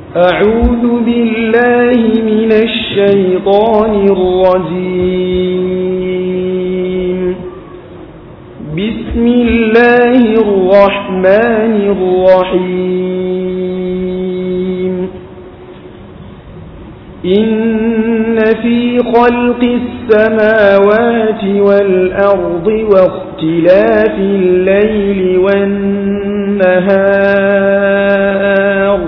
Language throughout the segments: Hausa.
أعوذ بالله من الشيطان الرجيم بسم الله الرحمن الرحيم إن في خلق السماوات والأرض واختلاف الليل والنهار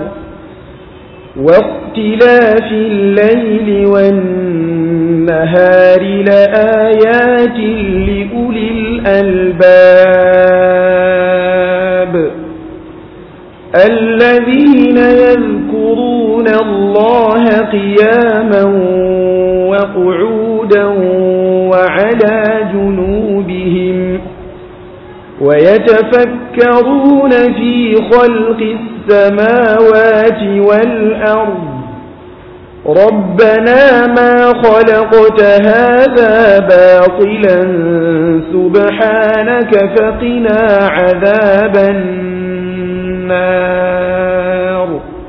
واختلاف الليل والنهار لآيات لأولي الألباب الذين يذكرون الله قياما وقعودا وعلى جنوبهم ويتفكرون في خلق السماوات والأرض ربنا ما خلقت هذا باطلا سبحانك فقنا عذاب النار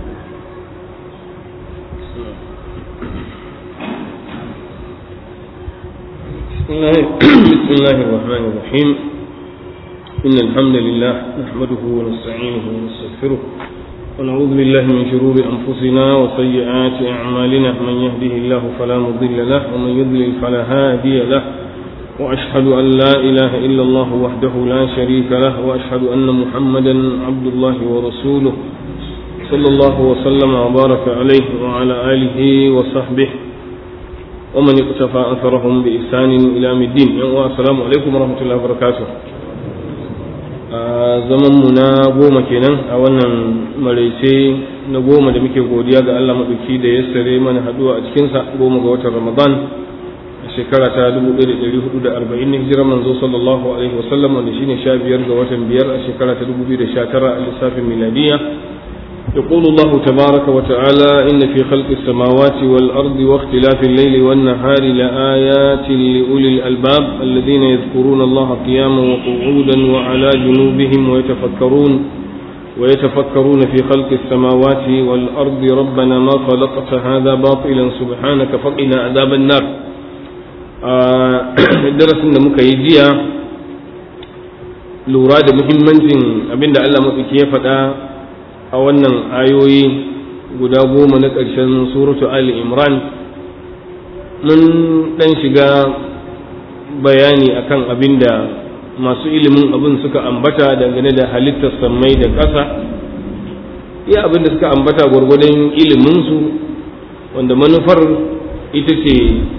بسم الله الرحمن الرحيم إن الحمد لله نحمده ونستعينه ونستغفره ونعوذ بالله من شرور أنفسنا وسيئات أعمالنا من يهده الله فلا مضل له ومن يضلل فلا هادي له وأشهد أن لا إله إلا الله وحده لا شريك له وأشهد أن محمدا عبد الله ورسوله صلى الله وسلم وبارك عليه وعلى آله وصحبه ومن اقتفى أثرهم بإحسان إلى يوم الدين السلام عليكم ورحمة الله وبركاته zaman mu na goma kenan a wannan maraice na goma da muke godiya ga Allah maɗauki da ya sare mana haɗuwa a cikinsa goma ga watan Ramadan a shekara ta 1440 na hijirar manzo sallallahu alaihi wasallam wanda shine 15 ga watan biyar a shekara ta 2019 a lissafin miladiyya يقول الله تبارك وتعالى إن في خلق السماوات والأرض واختلاف الليل والنهار لآيات لأولي الألباب الذين يذكرون الله قياما وقعودا وعلى جنوبهم ويتفكرون ويتفكرون في خلق السماوات والأرض ربنا ما خلقت هذا باطلا سبحانك فقنا عذاب النار درس مكيدية لوراد مهمة أبن الله مكي فدا a wannan ayoyi guda goma na ƙarshen suratu Ali Imran mun ɗan shiga bayani akan abin da masu ilimin abin suka ambata dangane da halittar sammai da ƙasa iya abin da suka ambata gwargwadon iliminsu wanda manufar ita ce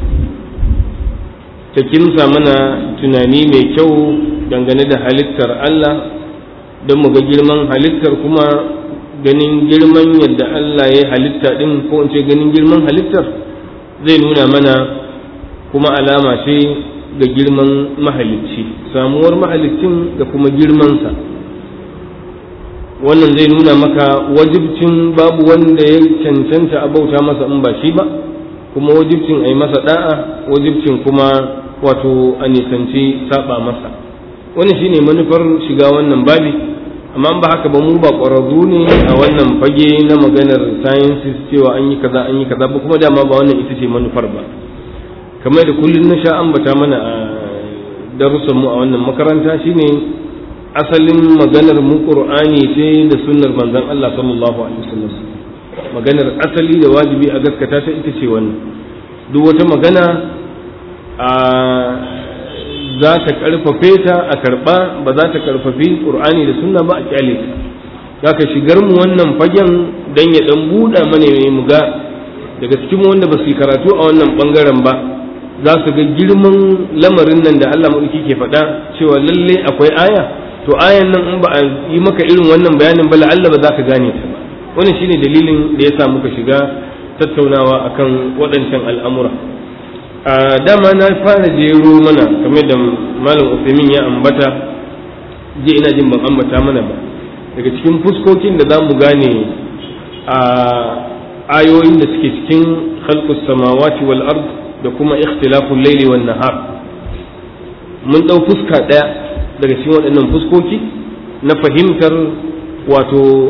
ta kimsa mana tunani mai kyau dangane da halittar Allah don mu ga girman halittar kuma ganin girman yadda Allah ya halitta ɗin ko in ce ganin girman halittar zai nuna mana kuma alama ce ga girman mahalicci samuwar mahalicin da kuma girmansa wannan zai nuna maka wajibcin babu wanda ya cancanta a bauta masa in ba shi ba kuma wajibcin a yi masa da'a wajibcin kuma wato a nisanci saba masa wani shine manufar shiga wannan babi amma ba haka ba mu ba ƙwararru ne a wannan fage na maganar sciences cewa an yi kaza an yi kaza ba kuma dama ba wannan ita ce manufar ba kamar da kullum na sha ambata mana a darussan mu a wannan makaranta shine asalin maganar mu qur'ani ce da sunnar manzon Allah sallallahu alaihi wasallam maganar asali da wajibi a gaskata ta ita ce wannan duk wata magana a za ta karfafe ta a karba ba za ta karfafi qur'ani da sunna ba a kyale ta zaka shigar mu wannan fagen dan ya dan buɗa mana mu ga daga cikin wanda ba su yi karatu a wannan bangaren ba za su ga girman lamarin nan da Allah maɗauki ke faɗa cewa lalle akwai aya to ayan nan in ba a yi maka irin wannan bayanin ba la'alla ba za ka gane ta ba wannan shine dalilin da ya sa muka shiga tattaunawa akan waɗancan al'amura a dama na fara jero mana kamar da malam Usaimin ya ambata je ina jin ban ambata mana ba daga cikin fuskokin da za mu gane a ayoyin da suke cikin khalqus samawati wal ard da kuma ikhtilaful layli wan nahar mun dau fuska daya daga cikin waɗannan fuskoki na fahimtar wato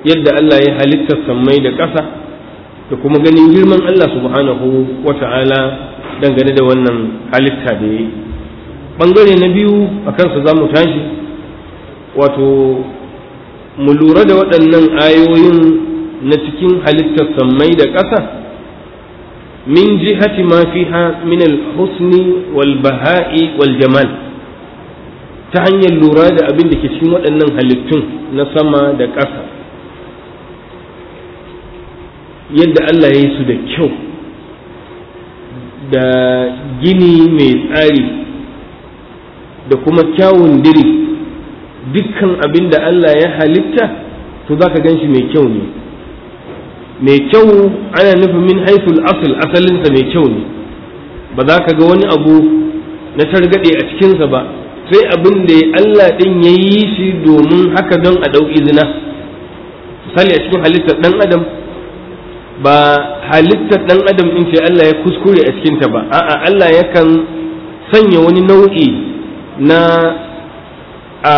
yadda Allah ya halittar sammai da ƙasa da kuma ganin girman Allah subhanahu wa ta'ala dangane da wannan halitta da ya yi ɓangare na biyu a kansa za mu tashi wato mu lura da waɗannan ayoyin na cikin halittar sammai da ƙasa min jihati ma fiha min al-husni wal baha'i wal jamal ta hanyar lura da abin da ke cikin waɗannan halittun na sama da ƙasa yadda Allah ya yi su da kyau da gini mai tsari da kuma kyawun diri dukkan abin da Allah ya halitta to za ka gan shi mai kyau ne mai kyau ana nufin min haiful asal asalinsa mai kyau ne ba za ka ga wani abu na targaɗe a cikinsa ba sai abin da Allah ɗin ya yi shi domin haka don a ɗau izina misali a cikin halittar ɗan adam ba halittar ɗan adam in ce Allah ya kuskure a cikinta ba a'a Allah yakan sanya wani nau'i na a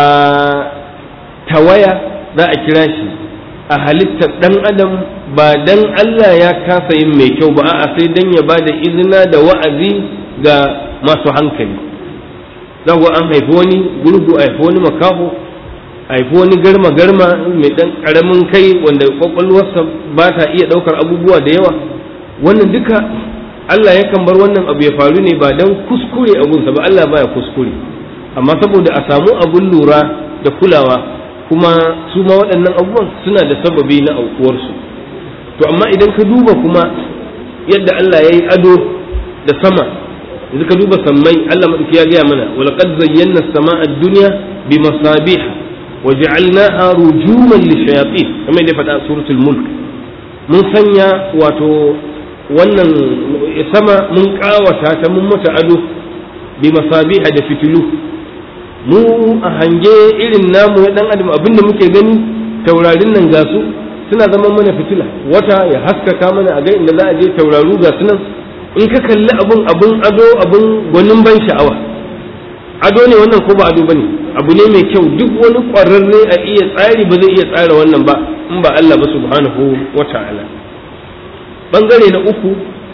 tawaya za a kira shi a halittar ɗan adam ba dan Allah ya kasa yin mai kyau ba a'a sai dan ya ba da izina da wa'azi ga masu hankali za an haifi wani gurgu a haifi wani makaho a haifi wani garma garma mai dan karamin kai wanda kwakwalwarsa ba ta iya daukar abubuwa da yawa wannan duka Allah yakan bar wannan abu ya faru ne ba dan kuskure abunsa ba Allah baya kuskure amma saboda a samu abun lura da kulawa kuma su ma waɗannan abubuwan suna da sababi na aukuwarsu to amma idan ka duba kuma yadda Allah ya yi ado da sama yanzu ka duba sammai Allah madauki ya gaya mana wa laqad zayyana as-samaa ad-dunya bi masabih wa ja'alnaha rujuman lishayatin kamar da faɗa suratul mulk mun sanya wato wannan sama mun kawata ta mun mata ado bi masabih da fitilu mu a hange irin namu ya dan adam abinda muke gani taurarin nan ga su suna zama mana fitila wata ya haskaka mana a ga inda za a je tauraru ga su nan in ka kalli abun abun ado abun gwanin ban sha'awa ado ne wannan ko ba ado bane abu ne mai kyau duk wani ƙwararre a iya tsari ba zai iya tsara wannan ba in ba Allah ba subhanahu wa ta'ala bangare na uku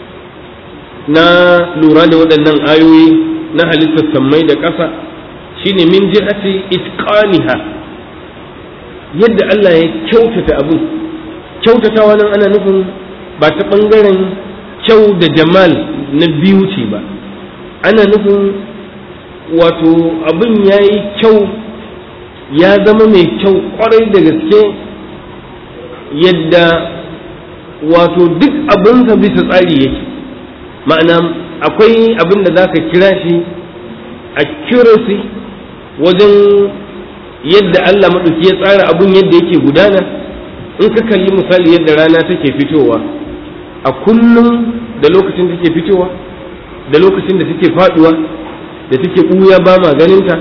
na lura da waɗannan ayoyi na halittar sammai da ƙasa shine min jihati itqaniha yadda Allah ya kyautata abin kyautatawa nan ana nufin ba ta bangaren kyau da jamal na biyu ce ba ana nufin wato abin ya yi kyau ya zama mai kyau kwarai da gaske yadda wato duk abinsa bisa tsari yake ma'ana akwai abin da za ka kira shi accuracy wajen yadda Allah maɗauki ya tsara abin yadda yake gudana in ka kalli misali yadda rana take fitowa a kullum da lokacin take fitowa da lokacin da take faduwa da take ɓuya ba ma ganinta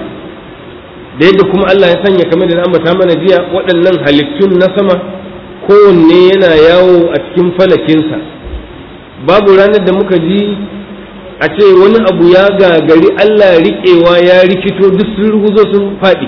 da yadda kuma Allah ya sanya kamar da ambata mana jiya waɗannan halittun na sama kowanne yana yawo a cikin falakinsa babu ranar da muka ji a ce wani abu ya gagari Allah riƙewa ya rikito duk sun ruguzo sun faɗi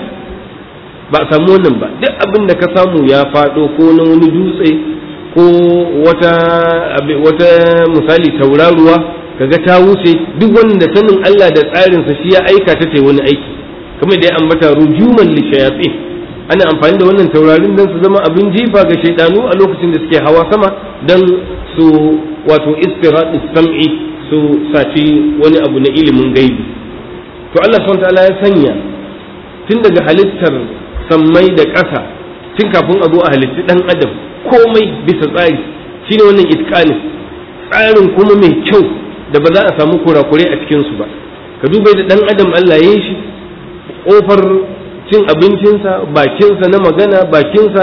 ba a samu wannan ba duk abin da ka samu ya faɗo ko na wani dutse ko wata wata misali tauraruwa kaga ta wuce duk wanda sanin Allah da tsarinsa shi ya aika ta ta wani aiki kamar da ya ambata rujuman li shayatin ana amfani da wannan taurarin don su zama abin jifa ga shaidanu a lokacin da suke hawa sama don su wato istiradu sam'i su saci wani abu na ilimin gaibi to Allah subhanahu ta'ala ya sanya tun daga halittar sammai da ƙasa tun kafin a zo a halitti ɗan adam komai bisa tsari shine wannan itqanin tsarin kuma mai kyau da ba za a samu kurakure a cikinsu ba ka duba da ɗan adam Allah ya yi shi ƙofar cin abincinsa bakinsa na magana bakinsa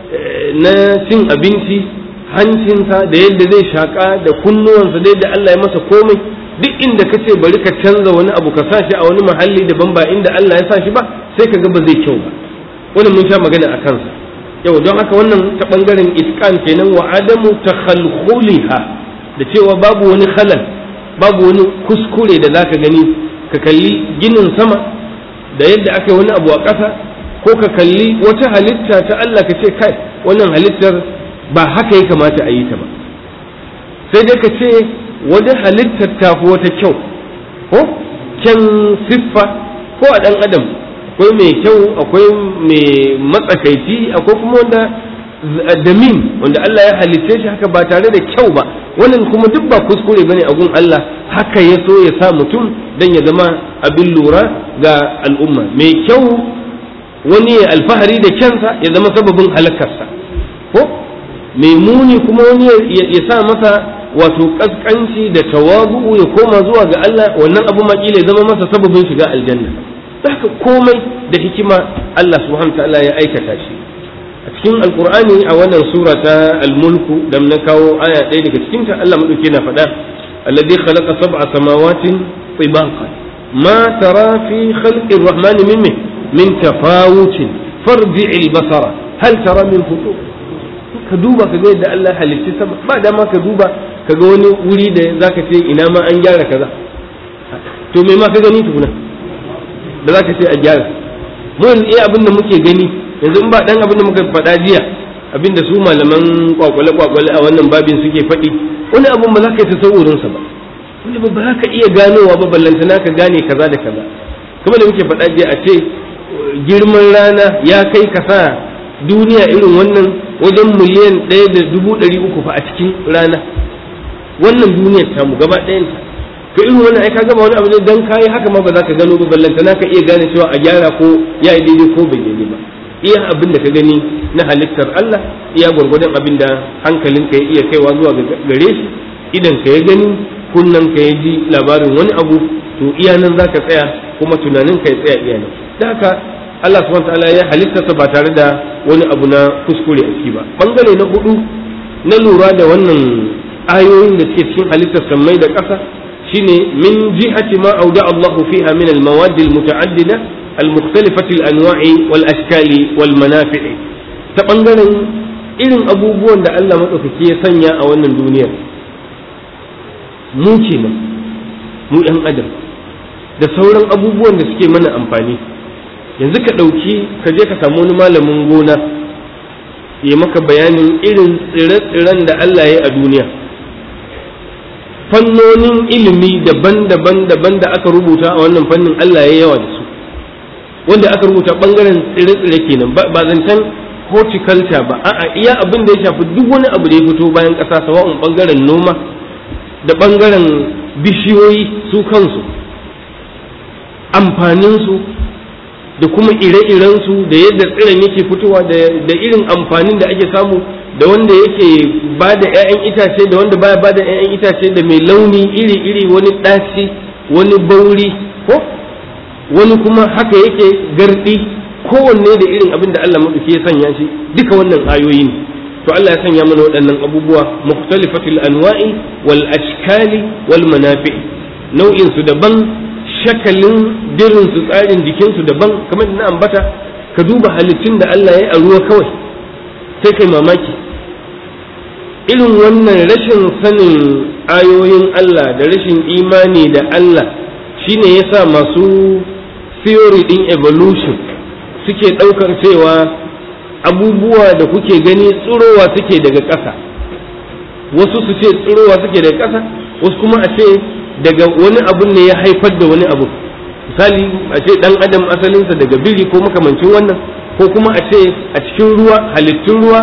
na cin abinci hancinsa da yadda zai shaƙa da kunnuwansa da yadda Allah ya masa komai duk inda ka ce bari ka canza wani abu ka sa shi a wani mahalli daban ba inda Allah ya sa shi ba sai ka ga ba zai kyau ba wannan mun sha magana a kansa yau don haka wannan ta bangaren iskan kenan wa adamu takhalkhuliha da cewa babu wani khalal babu wani kuskure da zaka gani ka kalli ginin sama da yadda aka yi wani abu a ƙasa ko ka kalli wata halitta ta Allah ka ce kai wannan halittar ba haka ya kamata a yi ta ba sai dai ka ce wani halittar tafi wata kyau ko kyan siffa ko a ɗan adam akwai mai kyau akwai mai matsakaici akwai kuma wanda damin wanda Allah ya halitta shi haka ba tare da kyau ba wannan kuma duk ba kuskure bane a gun Allah haka ya so ya sa mutum dan ya zama abin lura ga al'umma mai kyau wani ya alfahari da kyansa ya zama sababin halakarsa ko mai muni kuma wani ya sa masa wato kaskanci da tawabu ya koma zuwa ga Allah wannan abu makila ya zama masa sababin shiga aljanna haka komai da hikima Allah subhanahu ta'ala ya aikata shi a cikin alkur'ani a wannan sura ta almulku da na kawo aya ɗaya daga cikin ta Allah madauke na faɗa alladhi khalaqa sab'a samawatin tibaqa ma tara fi khalqi ar-rahman min min tafawutin farji'il basara hal tara min futur ka duba ka ga yadda Allah halitta sama ba dama ka duba ka ga wani wuri da zaka ce ina ma an gyara kaza to me ma ka gani tukuna da zaka ce a gyara mu yanzu iya abin da muke gani yanzu in ba dan abin da muka faɗa jiya abin da su malaman kwakwale kwakwale a wannan babin suke faɗi wani abin ba za ka yi tasawurin sa ba wani ba za ka iya ganowa ba ballantana ka gane kaza da kaza kuma da muke faɗa jiya a ce girman rana ya kai kasa duniya irin wannan wajen miliyan ɗaya da dubu ɗari uku fa a cikin rana wannan duniyar tamu gaba ɗayanta ka irin wannan ai ka gama wani abu ne dan kayi haka ma ba za ka gano ba ballanta ka iya gane cewa a gyara ko ya yi daidai ko bai daidai ba iya abin da ka gani na halittar Allah iya gwargwadon abin da hankalinka ya iya kaiwa zuwa gare shi idan ka ya gani kunnan ka ya ji labarin wani abu to iya nan za ka tsaya kuma tunanin ka ya tsaya iya nan da haka Allah subhanahu ta'ala ya halittarsa ba tare da wani abu na kuskure a ciki ba bangare na hudu na lura da wannan ayoyin da suke cikin halittar sammai da ƙasa shine min jihati ma auda Allahu fiha min al-mawad al-muta'addida al-mukhtalifati al-anwa'i wal ashkali wal manafi'i ta bangaren irin abubuwan da Allah madaukaki ya sanya a wannan duniyar mu kenan mu ɗan adam da sauran abubuwan da suke mana amfani yanzu ka ɗauki ka je ka samu wani malamin gona ya maka bayanin irin tsire-tsiren da Allah ya yi a duniya fannonin ilimi daban-daban daban da aka rubuta a wannan fannin Allah ya yawa da su wanda aka rubuta bangaren tsire-tsire kenan ba zancen horticulture ba a'a iya abin da ya shafi duk wani abu da ya fito bayan ƙasa sawa'un bangaren noma da bangaren bishiyoyi su kansu amfaninsu da kuma ire-irensu da yadda tsiron yake fitowa da irin amfanin da ake samu da wanda yake ba da 'ya'yan itace da wanda baya ba da 'ya'yan itace da mai launi iri-iri wani ɗaci wani bauri ko wani kuma haka yake gardi kowanne da irin abin da Allah maɗauki ya sanya shi duka wannan ayoyi ne to Allah ya sanya mana waɗannan abubuwa mukhtalifatul anwa'i wal ashkali wal manafi nau'in su daban shakalin dirin su tsarin jikin su daban kamar da na ambata ka duba halittun da Allah ya yi a ruwa kawai sai kai mamaki irin wannan rashin sanin ayoyin Allah da rashin imani da Allah shine yasa masu theory din evolution suke ɗaukar cewa abubuwa da kuke gani tsirowa suke daga ƙasa wasu su ce tsirowa suke daga ƙasa wasu kuma a ce daga wani abun ne ya haifar da wani abu misali a ce ɗan adam asalinsa daga biri ko makamancin wannan ko kuma a ce a cikin ruwa halittun ruwa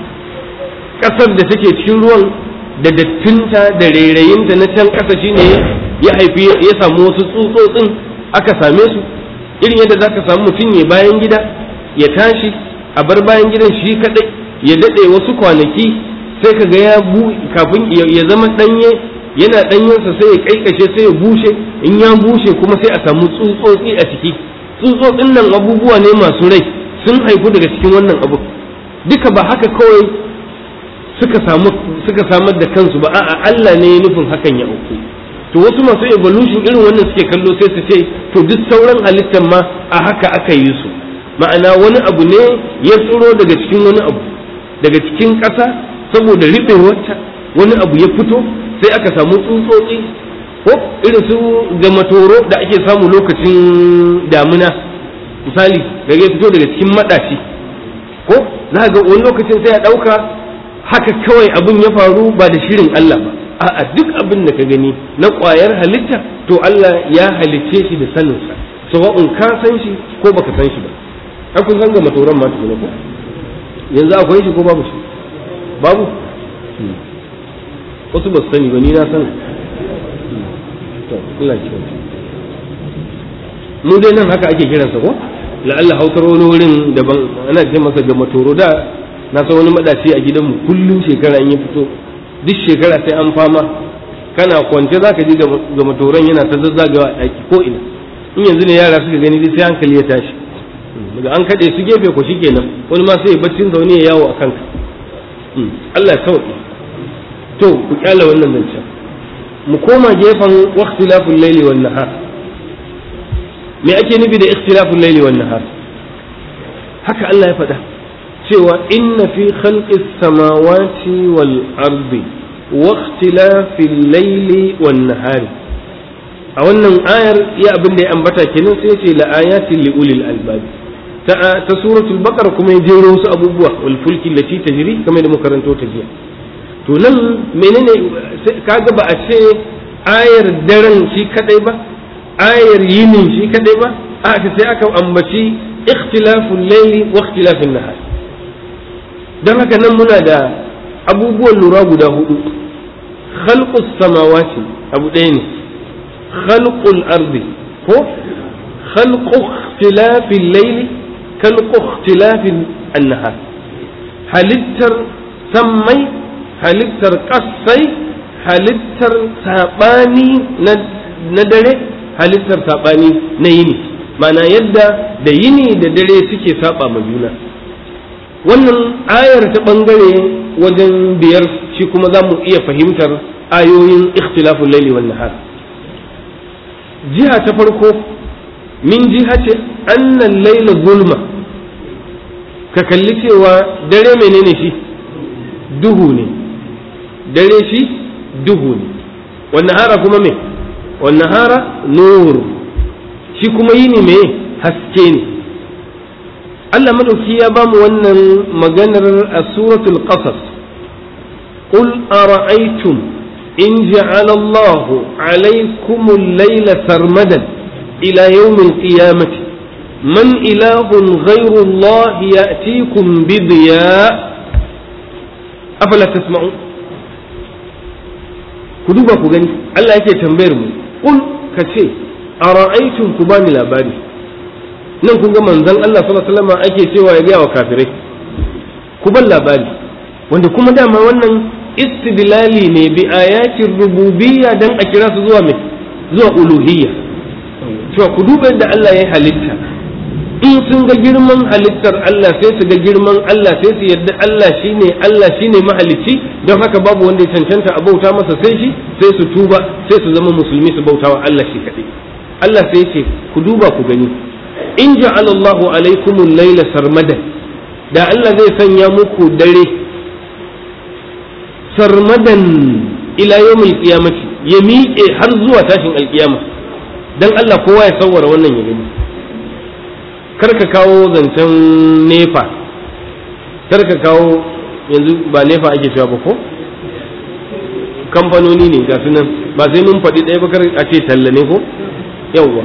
ƙasar da take cikin ruwan da dattinta da rairayinta na can ƙasa shine ya haifi ya samu wasu tsutsotsin aka same su irin yadda za ka samu mutum ya bayan gida ya tashi a bar bayan gidan shi kadai ya daɗe wasu kwanaki sai ka ga ya kafin ya zama ɗanye yana ɗanyensa sai ya kaikashe sai ya bushe in ya bushe kuma sai a samu tsutsotsi a ciki tsutsotsin nan abubuwa ne masu rai sun haifu daga cikin wannan abu duka ba haka kawai suka samu suka samar da kansu ba a'a Allah ne ya nufin hakan ya auku to wasu masu evolution irin wannan suke kallo sai su ce to duk sauran halittar ma a haka aka yi su ma'ana wani abu ne ya tsiro daga cikin wani abu daga cikin ƙasa saboda riɓewarta wani abu ya fito sai aka samu tsutsotsi ko irin su gamatoro da ake samu lokacin damina misali daga ya fito daga cikin maɗaci ko za ga wani lokacin sai a ɗauka haka kawai abin ya faru ba da shirin Allah ba a'a duk abin da ka gani na ƙwayar halitta to Allah ya halicce shi da saninsa sawa'un ka san shi ko baka san shi ba ai kun san ga matoran ma tukuna ko yanzu akwai shi ko babu shi babu wasu ba su sani ba ni na san to Allah ya kyauta mu dai nan haka ake kiransa ko la'alla hausar wani wurin daban ana ce masa ga matoro da na san wani madaci a gidanmu kullum shekara in ya fito duk shekara sai an fama kana kwance za ka ji ga matoron yana ta zazzagawa a ɗaki ko ina in yanzu ne yara suka gani sai hankali ya tashi daga an kaɗe su gefe ko shi kenan wani ma sai baccin zaune ya yawo a kanka Allah ya sauƙi to ku kyala wannan zancen mu koma gefen waqtilaful laili wan nahar me ake nufi da ikhtilaful laili wan nahar haka Allah ya faɗa cewa inna fi khalqis samawati wal ardi wa ikhtilafil laili wan nahari a wannan ayar ya abin da ya ambata kenan sai ce la ayatin li ulil albab ta ta suratul baqara kuma ya jero wasu abubuwa wal fulki lati tajri kamar da muka karanto ta jiya to nan menene kaga ba a ce ayar daren shi kadai ba ayar yinin shi kadai ba a sai aka ambaci ikhtilaful layli wa ikhtilafin nahar dan haka nan muna da abubuwan lura guda hudu khalqus samawati abu ɗaya ne khalqul ardi ko khalqu ikhtilafil layli khalqu ikhtilafin nahar halittar sammai halittar ƙasai halittar saɓani na dare halittar saɓani na yini mana yadda da yini da dare suke saɓa ma juna wannan ayar ta ɓangare wajen biyar shi kuma za mu iya fahimtar ayoyin ikhtilafun laili wan nahar jiha ta farko min jiha ce annan laila zulma ka kalli cewa dare menene shi duhu ne dare shi duhu ne wannan hara kuma me wannan hara nur shi kuma yini me haske ne Allah madauki ya bamu wannan maganar a suratul qasas qul ara'aytum in ja'ala Allah alaykum al-layla sarmadan ila yawm al-qiyamati man ilahun ghayru Allah ya'tikum bi diya' afala tasma'un ku duba ku gani Allah yake tambayar mu kul ka ce ara'aytum ku bani labari nan kun ga manzon Allah sallallahu alaihi wasallam ake cewa ya ga wa kafirai ku ban labari wanda kuma dama wannan istidlali ne bi ayatin rububiyya dan a kira su zuwa me zuwa uluhiyya cewa ku duba yadda Allah ya halitta in sun ga girman halittar Allah sai su ga girman Allah sai su yadda Allah shine Allah shine mahalicci don haka babu wanda ya cancanta a bauta masa sai shi sai su tuba sai su zama musulmi su bautawa Allah shi kaɗai Allah sai ce ku duba ku gani in ja'ala Allahu alaikumul laila sarmadan da Allah zai sanya muku dare sarmadan ila yawmil qiyamati ya miƙe har zuwa tashin alkiyama dan Allah kowa ya sawwara wannan ya gani kar ka kawo zancen nefa kar ka kawo yanzu ba nefa ake cewa ba ko kamfanoni ne ga nan ba sai mun faɗi ɗaya ba kar a ce talla ne ko yawwa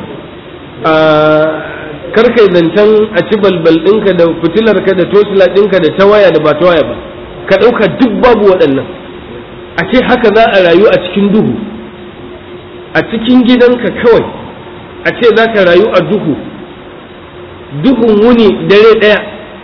kar kai zancen a ci balbal ɗinka da fitilarka da tosila ɗinka da ta waya da ba ta waya ba ka ɗauka duk babu waɗannan a ce haka za a rayu a cikin duhu a cikin gidanka kawai a ce za ka rayu a duhu duhun wuni dare ɗaya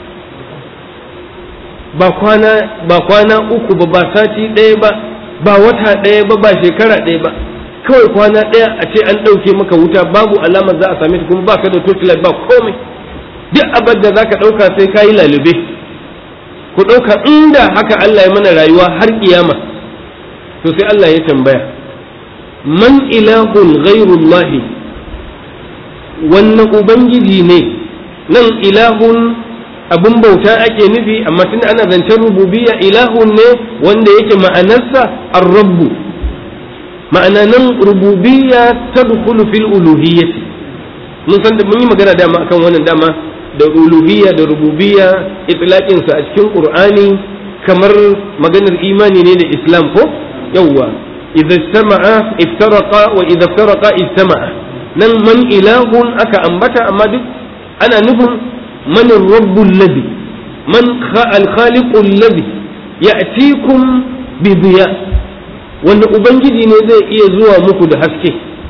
ba kwana ba kwana uku ba ba sati ɗaya ba ba wata ɗaya ba ba shekara ɗaya ba kawai kwana ɗaya a ce an ɗauke maka wuta babu alamar za a same ta kuma ba ka da torchlight ba komai duk abin da za ka ɗauka sai ka yi lalube ku ɗauka inda haka Allah ya mana rayuwa har kiyama to sai Allah ya tambaya man ilahun ghairullahi wannan ubangiji ne nan ilahun abin bauta ake nufi amma tun ana zancen rububiyya ilahun ne wanda yake ma'anarsa ar-rabbu ma'ana nan rububiyya tadkhulu fil uluhiyyati mun san da mun yi magana dama akan wannan dama da uluhiyya da rububiyya itlaqin sa a cikin qur'ani kamar maganar imani ne da islam ko yawwa idza istama'a iftaraqa wa idza iftaraqa istama'a nan man ilahun aka ambata amma duk ana nufin man rabbul ladhi man al khaliqul ladhi ya'tikum bi diya wanda ubangiji ne zai iya zuwa muku da haske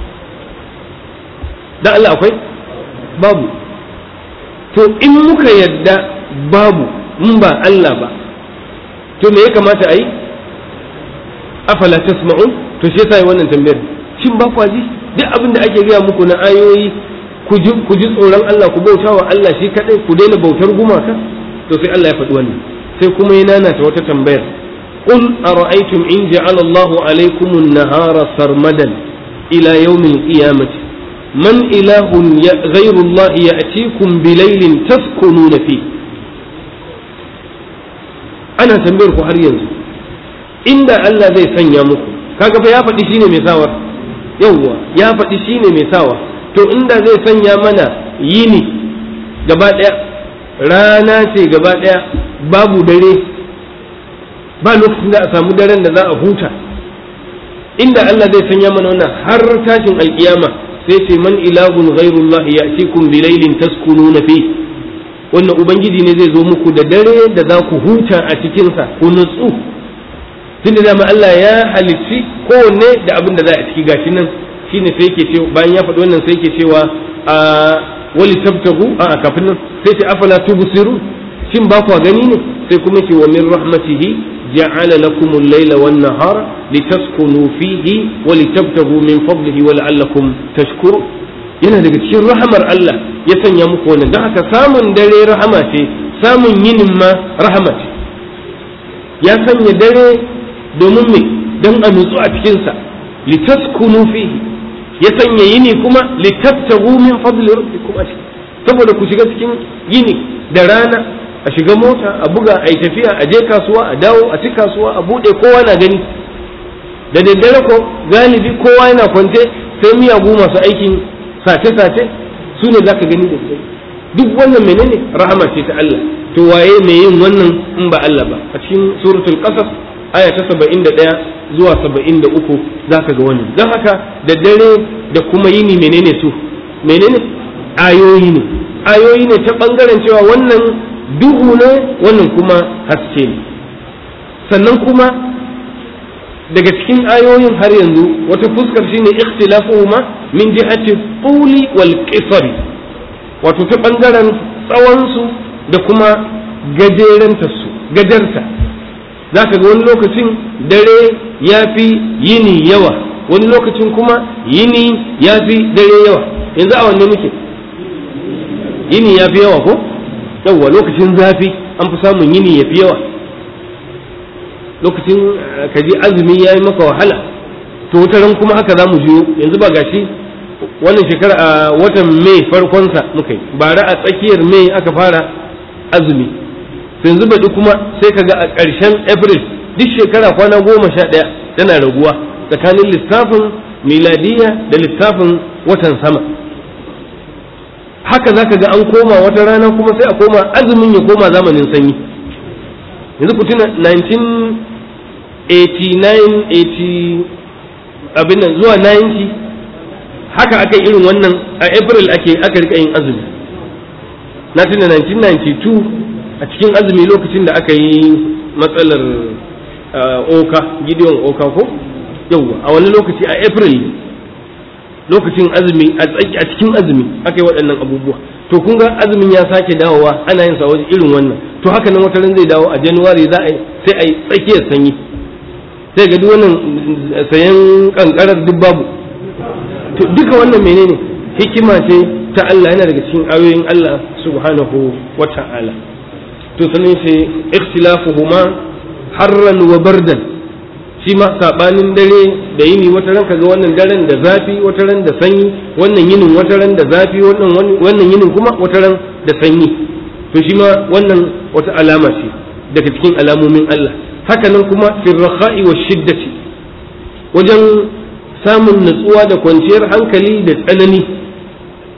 da Allah akwai babu to in muka yadda babu mun ba Allah ba to me ya kamata a yi afala tasma'un to shi yasa wannan tambayar shin ba kwa ji duk abin da ake gaya muku na ayoyi ku ji ku ji tsoron Allah ku bauta wa Allah shi kadai ku daina bautar gumaka to sai Allah ya faɗi wannan sai kuma ya nanata wata tambayar qul ara'aytum in ja'ala Allahu alaykum an-nahara sarmadan ila yawm al-qiyamati man ilahun ghayru Allah ya'tikum bilaylin taskununa fi ana tambayar ku har yanzu inda Allah zai sanya muku kaga fa ya faɗi shine mai sawar yawwa ya faɗi shine mai sawa to inda zai sanya mana yini gaba ɗaya rana ce gaba ɗaya babu dare ba lokacin da a samu daren da za a huta inda Allah zai sanya mana wannan har tashin alkiyama sai ce man ilahun ghairullah ya'tikum bilailin taskununa fi wannan ubangiji ne zai zo muku da dare da za ku huta a cikinsa ku nutsu tunda dama Allah ya halicci kowanne da abin da za a ciki gashi nan shine sai yake cewa bayan ya faɗi wannan sai yake cewa a wali tabtagu a kafin nan sai ce afala tubsiru shin ba kwa gani ne sai kuma ce wa min rahmatihi ja'ala lakum al-layla wan nahara litaskunu fihi wa litabtagu min fadlihi wa la'allakum tashkuru yana daga cikin rahamar Allah ya sanya muku wannan don haka samun dare rahama ce samun yinin ma rahama ce ya sanya dare domin me don a nutsu a cikinsa litaskunu fihi ya sanya yini kuma litabtagu min fadli rabbikum a saboda ku shiga cikin yini da rana a shiga mota a buga a yi tafiya a je kasuwa a dawo a ci kasuwa a bude kowa na gani da daddare ko galibi kowa yana kwance sai miyagu masu aikin sace-sace su ne za ka gani da daddare duk wannan menene rahama ce ta Allah to waye mai yin wannan in ba Allah ba a cikin suratul qasas aya ta saba'in da ɗaya zuwa saba'in da uku za ka ga wannan don haka da dare da kuma yini menene su menene ayoyi ne ayoyi ne ta ɓangaren cewa wannan duhu ne wannan kuma haske ne sannan kuma daga cikin ayoyin har yanzu wata fuskar shine ikhtilafuhuma min jihati tuli wal qisari wato ta ɓangaren tsawonsu da kuma gajeranta su gajarta za ka ga wani lokacin dare ya fi yini yawa wani lokacin kuma yini ya fi dare yawa yanzu a wanne muke yini ya fi yawa ko yawa lokacin zafi an fi samun yini ya fi yawa lokacin kaji azumi ya yi maka wahala to wata ran kuma haka za mu jiyo yanzu ba gashi wannan shekara a watan mai farkonsa muka yi bara a tsakiyar mai aka fara azumi yanzu baɗi kuma sai ka ga a ƙarshen april duk shekara kwana goma sha ɗaya tana raguwa tsakanin lissafin miladiya da lissafin watan sama haka za ka ga an koma wata rana kuma sai a koma azumin ya koma zamanin sanyi yanzu ku tuna 1989 abin nan zuwa 90 haka aka yi irin wannan a april ake aka rika yin azumi na tuna 1992 a cikin azumi lokacin da aka yi matsalar oka gideon oka ko yauwa a wani lokaci a april lokacin azumi a cikin azumi aka yi waɗannan abubuwa to kun ga azumin ya sake dawowa ana yin sa wajen irin wannan to haka nan wata ran zai dawo a januwari za a yi sai a yi tsakiyar sanyi sai ga duk wannan sayan kankarar duk babu to duka wannan menene hikima ce ta Allah yana daga cikin ayoyin Allah subhanahu wa ta'ala to sanin sai ikhtilafuhuma harran wa bardan shi ma sabanin dare da yini wata ran kaga wannan daren da zafi wata ran da sanyi wannan yinin wata ran da zafi wannan wannan yinin kuma wata ran da sanyi to shi ma wannan wata alama ce daga cikin alamomin Allah haka nan kuma firraha'i wa shiddati wajen samun natsuwa da kwanciyar hankali da tsanani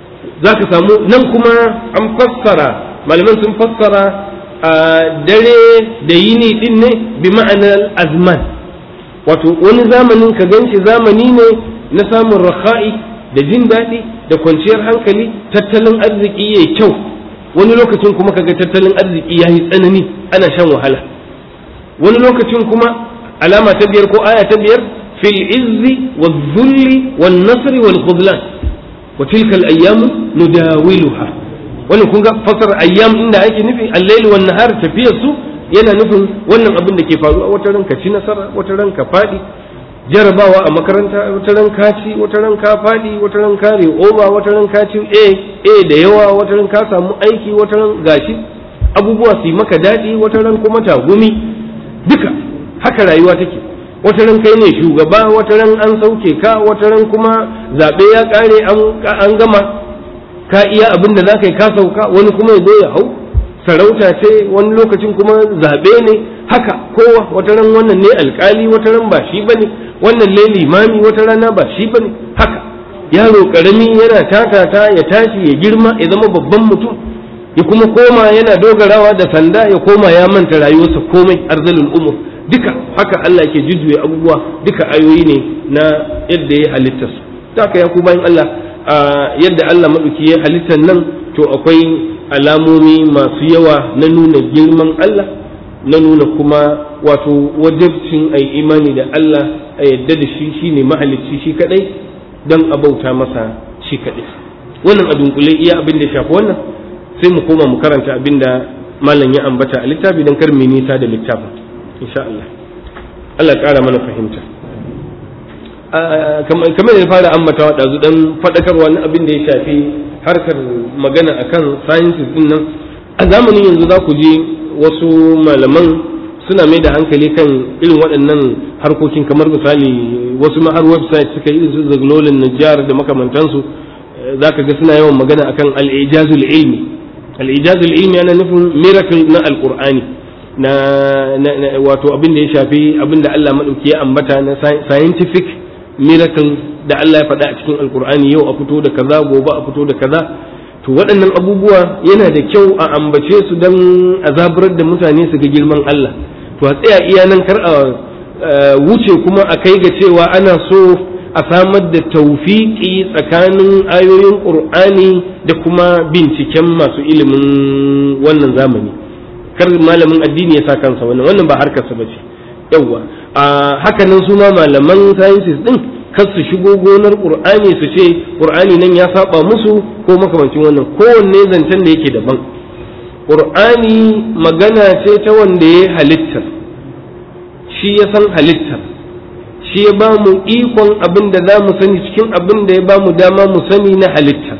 za ka samu nan kuma an fassara malaman sun fassara a dare da yini din ne bi ma'anar azman wato wani zamanin ka ganshi zamani ne na samun rakha'i da jin daɗi da kwanciyar hankali tattalin arziki yayi kyau wani lokacin kuma kaga tattalin arziki yayi tsanani ana shan wahala wani lokacin kuma alama ta biyar ko aya ta biyar fil izzi wal dhulli wan nasri wal khudlan wa tilka al ayyam nudawiluha wannan kun ga fasar ayyam inda ake nufi al-layl wan nahar tafiyar su yana nufin wannan abin da ke faruwa wata ran ka ci nasara wata ran ka fadi jarabawa a makaranta wata ran ka ci wata ran ka fadi wata ran ka over wata ran ka ci a a da yawa wata ran ka samu aiki wata ran gashi abubuwa su yi maka daɗi wata ran kuma tagumi duka haka rayuwa take wata ran kai ne shugaba wata ran an sauke ka wata ran kuma zaɓe ya ƙare an gama ka iya abin da za ka yi ka sauka wani kuma ya zo ya hau sarauta ce wani lokacin kuma zaɓe ne haka kowa wata ran wannan ne alkali wata ran ba shi bane wannan ne limami wata rana ba shi bane haka yaro karami yana tatata ya tashi ya girma ya zama babban mutum ya kuma koma yana dogarawa da sanda ya koma ya manta rayuwarsa komai arzalul umur duka haka Allah ke jujjuya abubuwa duka ayoyi ne na yadda ya halitta su haka ya ku bayan Allah yadda Allah maɗauki ya halittar nan to akwai alamomi masu yawa na nuna girman Allah na nuna kuma wato wajabcin ai imani da Allah a yadda da shi shine mahalicci shi kadai don a bauta masa shi kadai wannan a dunkule iya abin da shafi wannan sai mu koma mu karanta abin da malam ya ambata a littafi don kar mu nisa da littafin insha Allah Allah ƙara mana fahimta kamar da fara ambatawa ɗazu dan faɗakarwa na abin da ya shafi harkar magana akan sciences din nan a zamanin yanzu za ku je wasu malaman suna mai da hankali kan irin waɗannan harkokin kamar misali wasu ma har website suka yi su zagnolin najjar da makamantansu za ka ga suna yawan magana akan al-ijazul ilmi al-ijazul ilmi yana nufin miracle na alqur'ani na wato abin da ya shafi abin da Allah madauki ya ambata na scientific miracle da Allah ya faɗa a cikin alkur'ani yau a fito da kaza gobe a fito da kaza to waɗannan abubuwa yana da kyau a ambace su don a zaburar da mutane su ga girman Allah to a tsaya iya nan kar a wuce kuma a kai ga cewa ana so a samar da taufiƙi tsakanin ayoyin ƙur'ani da kuma binciken masu ilimin wannan zamani kar malamin addini ya sa kansa wannan wannan ba harkarsa ba ce yawwa a hakanan su ma malaman sciences din kar su shigo gonar qur'ani su ce qur'ani nan ya saba musu ko makamancin wannan kowanne zancen da yake daban qur'ani magana ce ta wanda ya halitta shi ya san halittar shi ya ba mu ikon abin da za mu sani cikin abin da ya ba mu dama mu sani na halittar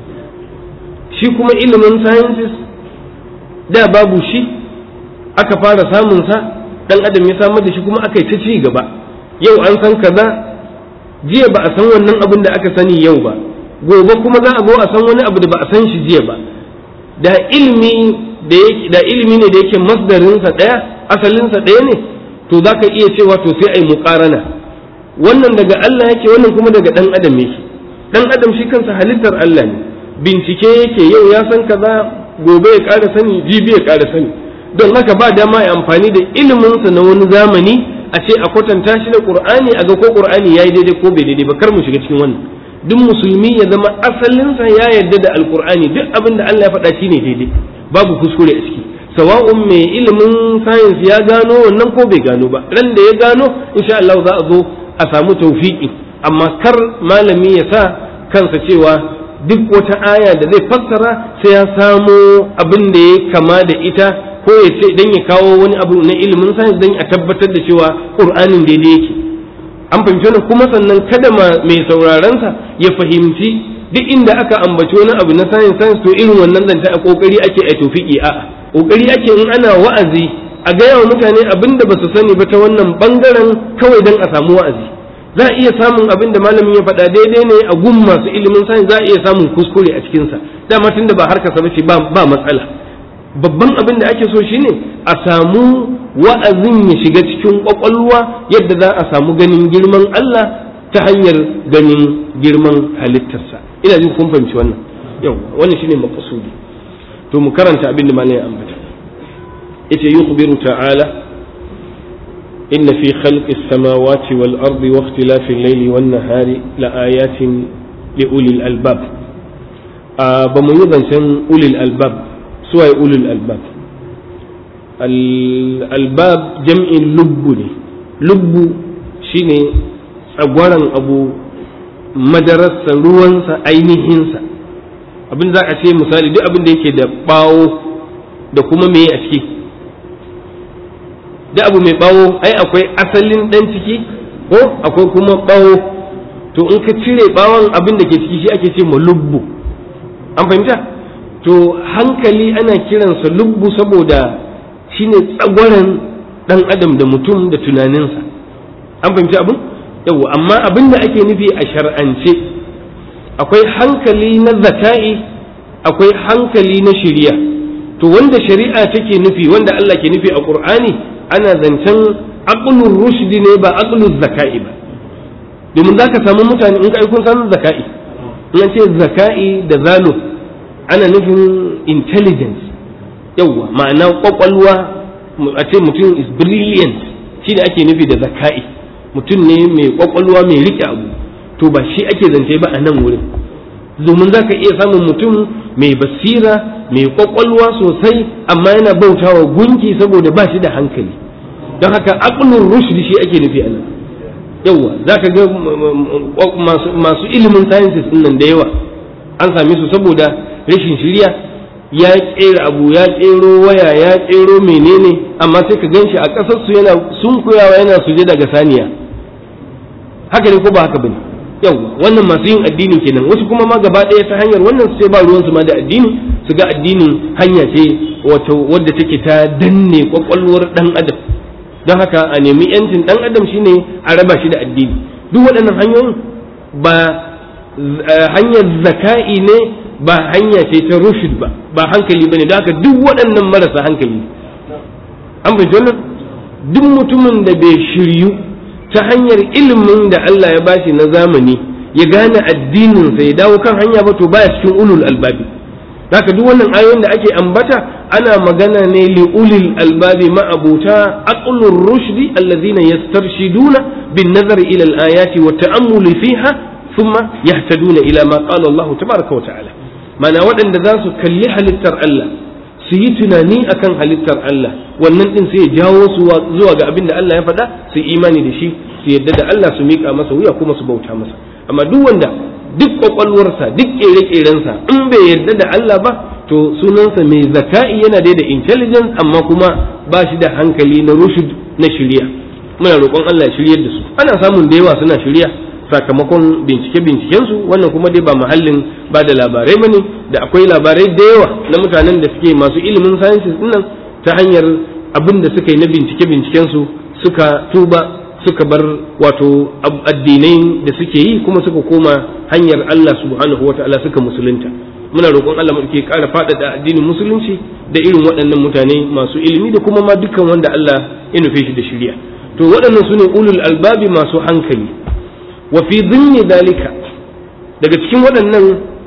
shi kuma ilimin sciences da babu shi aka fara samunsa dan adam ya samar da shi kuma aka yi ta ci gaba yau an san kaza jiya ba a san wannan abin da aka sani yau ba gobe kuma za a zo a san wani abu da ba a san shi jiya ba da ilimi da ilimi ne da yake masdarinsa ɗaya asalinsa ɗaya ne to za ka iya cewa to sai a yi muƙarana wannan daga Allah yake wannan kuma daga ɗan adam yake ɗan adam shi kansa halittar Allah ne bincike yake yau ya san kaza gobe ya ƙara sani jibi ya ƙara sani don haka ba dama ya amfani da iliminsa na wani zamani a ce a kwatanta shi da qur'ani a ga ko qur'ani yayi daidai ko bai daidai ba kar mu shiga cikin wannan duk musulmi ya zama asalinsa ya yarda da alqur'ani duk abin da Allah ya faɗa shi ne daidai babu kuskure a ciki sawa'un mai ilimin science ya gano wannan ko bai gano ba ran da ya gano insha Allah za a zo a samu tawfiki amma kar malami ya sa kansa cewa duk wata aya da zai fassara sai ya samo abin da ya kama da ita ko ya ce dan ya kawo wani abu na ilimin science dan a tabbatar da cewa qur'anin daidai yake an fahimci wannan kuma sannan kada mai sauraron sa ya fahimci duk inda aka ambaci wani abu na science science to irin wannan zanta a kokari ake a tofiki a'a kokari ake in ana wa'azi a gaya wa mutane abin da ba su sani ba ta wannan bangaren kawai dan a samu wa'azi za a iya samun abin da malamin ya faɗa daidai ne a gun masu ilimin science za a iya samun kuskure a cikinsa dama tunda ba harkarsa ba ce ba matsala babban abin da ake so shine a samu wa'azin ya shiga cikin kwakwalwa yadda za a samu ganin girman Allah ta hanyar ganin girman halittarsa ina jin kun fahimci wannan yau wannan shine maqsudi to mu karanta abin da malai ambata yace yukhbiru ta'ala inna fi khalqi as-samawati wal ardi wa ikhtilafi al-layli wan nahari la ayatin li ulil albab ba mu yi zancen ulil albab suwaye ulil albab albab jam'in lubbu ne lubbu shine tsagwaran abu madararsa ruwansa ainihinsa abin za a ce misali duk abin da yake da bawo da kuma me a ciki duk abu mai bawo ai akwai asalin dan ciki ko akwai kuma bawo to in ka cire bawon abin da ke ciki shi ake ce ma lubbu an fahimta to hankali ana kiransa lubbu saboda shine tsagwaran dan adam da mutum da tunaninsa an fahimci abin yau amma abin da ake nufi a shar'ance akwai hankali na zaka'i akwai hankali na shari'a to wanda shari'a take nufi wanda Allah ke nufi a Qur'ani ana zancen aqlur rushdi ne ba aqlur zaka'i ba domin zaka samu mutane in ka kun san zaka'i in an ce zaka'i da zalo ana nufin intelligence yawwa ma'ana kwakwalwa a ce mutum is brilliant shi da ake nufi da zaka'i mutum ne mai kwakwalwa mai rike abu to ba shi ake zance ba a nan wurin domin za ka iya samun mutum mai basira mai kwakwalwa sosai amma yana bautawa gunki saboda ba shi da hankali don haka aqlur rushdi shi ake nufi a nan yawa za ka ga masu ilimin sciences nan da yawa an same su saboda rashin shirya ya kera abu ya kero waya ya kero menene amma sai ka ganshi a ƙasar su yana sunkuyawa yana suje daga saniya haka ne ko ba haka bane yau wannan masu yin addini kenan wasu kuma ma gaba ɗaya ta hanyar wannan su sai ba ruwansu ma da addini su ga addinin hanya ce wato wadda take ta danne kwakwalwar dan adam don haka a nemi yancin dan adam shine a raba shi da addini duk waɗannan hanyoyin ba hanyar zaka'i ne ba hanya ce ta rushd ba ba hankali bane don haka duk waɗannan marasa hankali an bai wannan duk mutumin da bai shiryu ta hanyar ilimin da Allah ya bashi na zamani ya gane addininsa ya dawo kan hanya ba to baya cikin ulul albabi haka duk wannan ayoyin da ake ambata ana magana ne li ulil albabi ma'abuta aqlur rushdi alladhina yastarshiduna bin nazari ila al-ayati wa ta'ammuli fiha thumma yahtaduna ila ma qala Allah tabaraka wa ta'ala mana waɗanda za su kalli halittar Allah su yi tunani akan halittar Allah wannan din sai ya jawo su zuwa ga abin da Allah ya faɗa su imani da shi su yadda da Allah su miƙa masa wuya kuma su bauta masa amma duk wanda duk kwakwalwarsa duk ƙere-ƙerensa in bai yadda da Allah ba to sunansa mai zaka'i yana da intelligence amma kuma ba shi da hankali na rushud na shirya muna roƙon Allah ya shiryar da su ana samun da yawa suna shirya sakamakon bincike-bincikensu wannan kuma dai ba mahallin ba da labarai ba ne da akwai labarai da yawa na mutanen da suke masu ilimin sciences dinnan ta hanyar abin da suka yi na bincike-bincikensu suka tuba suka bar wato addinai da suke yi kuma suka koma hanyar Allah subhanahu wa ta'ala suka musulunta muna roƙon Allah mu ke ƙara faɗaɗa addinin musulunci da irin waɗannan mutane masu ilimi da kuma ma dukkan wanda Allah ya nufe shi da shirya to waɗannan su ne ulul albabi masu hankali wa fi dhimmi dalika daga cikin waɗannan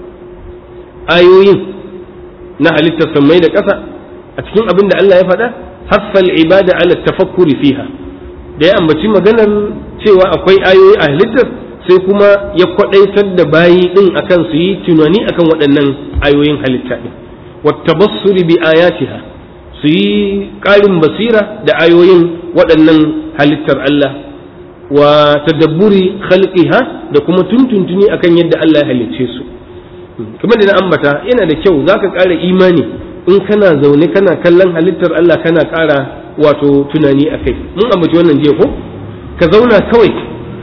ayoyin na halittar sammai da ƙasa a cikin abin da Allah ya faɗa haffal ibada ala tafakkuri fiha da ya ambaci maganar cewa akwai ayoyi a halittar sai kuma ya kwaɗaitar da bayi ɗin akan su yi tunani akan waɗannan ayoyin halitta ɗin wattabassuri bi ayatiha su yi ƙarin basira da ayoyin waɗannan halittar Allah wa tadabburi khalqiha da kuma tuntuntuni akan yadda Allah ya halicce su kamar da na ambata yana da kyau zaka ƙara imani in kana zaune kana kallon halittar Allah kana ƙara wato tunani a kai mun ambaci wannan jiya ko ka zauna kawai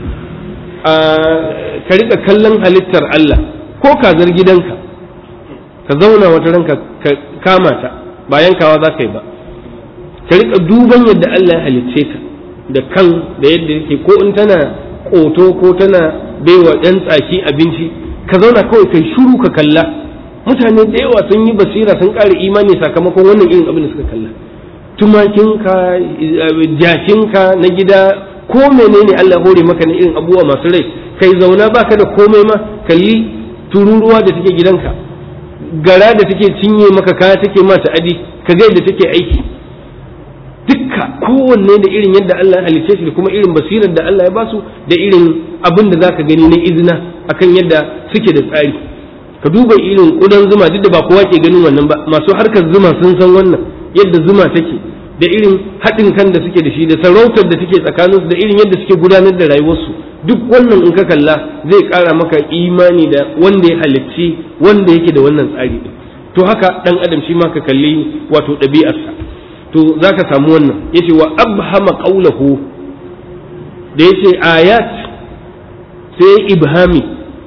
a ka rika kallon halittar Allah ko kazar gidanka ka zauna wata ranka ka kama ta ba yankawa za ka yi ba ka rika duban yadda Allah ya halicce ta da kan da yadda yake ko in tana ƙoto ko tana baiwa ɗan tsaki abinci ka zauna kawai kai shuru ka kalla mutane da yawa sun yi basira sun ƙara imani sakamakon wannan irin abin da suka kalla tumakinka jakinka na gida ko menene Allah hore maka na irin abubuwa masu rai kai zauna baka da komai ma kalli tururuwa da take gidanka gara da take cinye maka kaya take ma adi ka ga yadda take aiki dukka kowanne da irin yadda Allah ya halice shi da kuma irin basirar da Allah ya basu da irin abin da zaka gani na izina akan yadda suke da tsari ka duba irin kudan zuma duk da ba kowa ke ganin wannan ba masu harkar zuma sun san wannan yadda zuma take da irin haɗin kan da suke da shi da sarautar da take tsakaninsu da irin yadda suke gudanar da rayuwarsu duk wannan in ka kalla zai ƙara maka imani da wanda ya halicci wanda yake da wannan tsari to haka ɗan adam shi ma ka kalli wato ɗabi'arsa to za ka samu wannan yace wa abhama qawlahu da yace ayat sai ibhami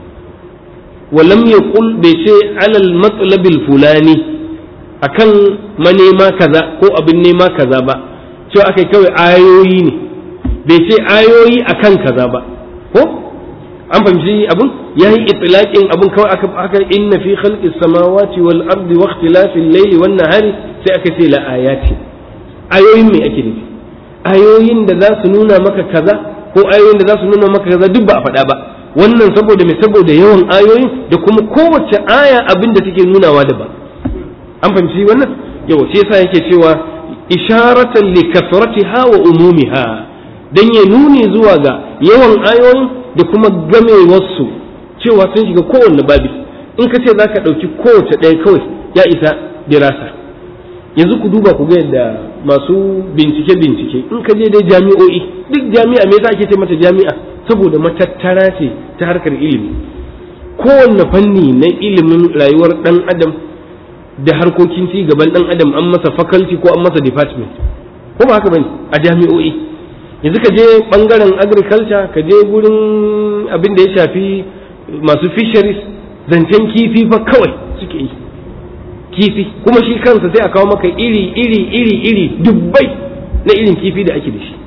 wa lam yaqul bai ce alal matlabil fulani akan manema kaza ko abin nema kaza ba cewa akai kawai ayoyi ne bai ce ayoyi akan kaza ba ko an fahimci abun yayi itlaqin abun kawai aka aka inna fi khalqis samawati wal ardi wa ikhtilafil layli wan nahari sai aka ce la ayati ayoyin me ake nufi ayoyin da za su nuna maka kaza ko ayoyin da za su nuna maka kaza duk ba a faɗa ba wannan saboda me saboda yawan ayoyin da kuma kowace aya abin da take nunawa daban an fahimci wannan yawa shi yasa yake cewa isharatan li kasratiha wa umumiha dan ya nuni zuwa ga yawan ayoyin da kuma gamewarsu cewa sun shiga kowanne babi in ka ce zaka ɗauki kowace ɗaya kawai ya isa dirasa yanzu ku duba ku ga yadda masu bincike bincike in ka je dai jami'o'i duk jami'a me yasa ake ce mata jami'a saboda matattara ce ta harkar ilimi kowanne fanni na ilimin rayuwar dan adam da harkokin ci gaban dan adam an masa faculty ko an masa department ko ba haka bane a jami'o'i yanzu ka je bangaren agriculture ka je gurin abin da ya shafi masu fisheries zancen kifi fa kawai suke yi kifi kuma shi kansa sai a kawo maka iri iri iri iri dubbai na irin kifi da ake da shi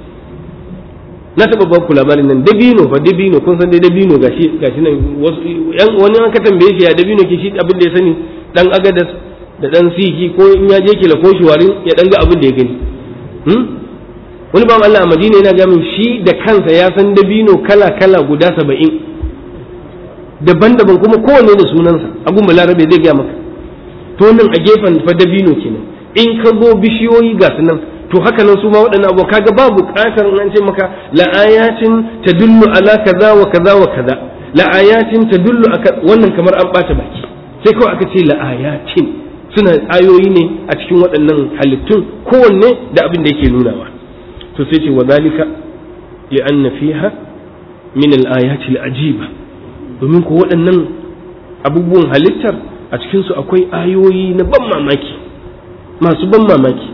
na taɓa ba ku labarin nan dabino fa dabino kun san dai dabino gashi gashi nan wani an ka tambaye shi ya dabino ke shi abin da ya sani dan agadas da dan siki ko in ya je kila ko warin ya dan ga abin da ya gani wani bawan Allah a Madina yana ga min shi da kansa ya san dabino kala kala guda saba'in daban-daban kuma kowanne da sunansa abun balarabe zai gaya maka to nan a gefen fa dabino kenan in ka zo bishiyoyi ga su nan to haka nan su ma waɗannan abu kaga ba buƙatar an ce maka la ayatin tadullu ala kaza wa kaza wa kaza la ayatin tadullu wannan kamar an ɓata baki sai kawai aka ce la ayatin suna ayoyi ne a cikin waɗannan halittun kowanne da abin da yake nunawa to sai ce wa zalika li anna fiha min al ayati al ajiba domin ko waɗannan abubuwan halittar a cikinsu akwai ayoyi na ban mamaki masu ban mamaki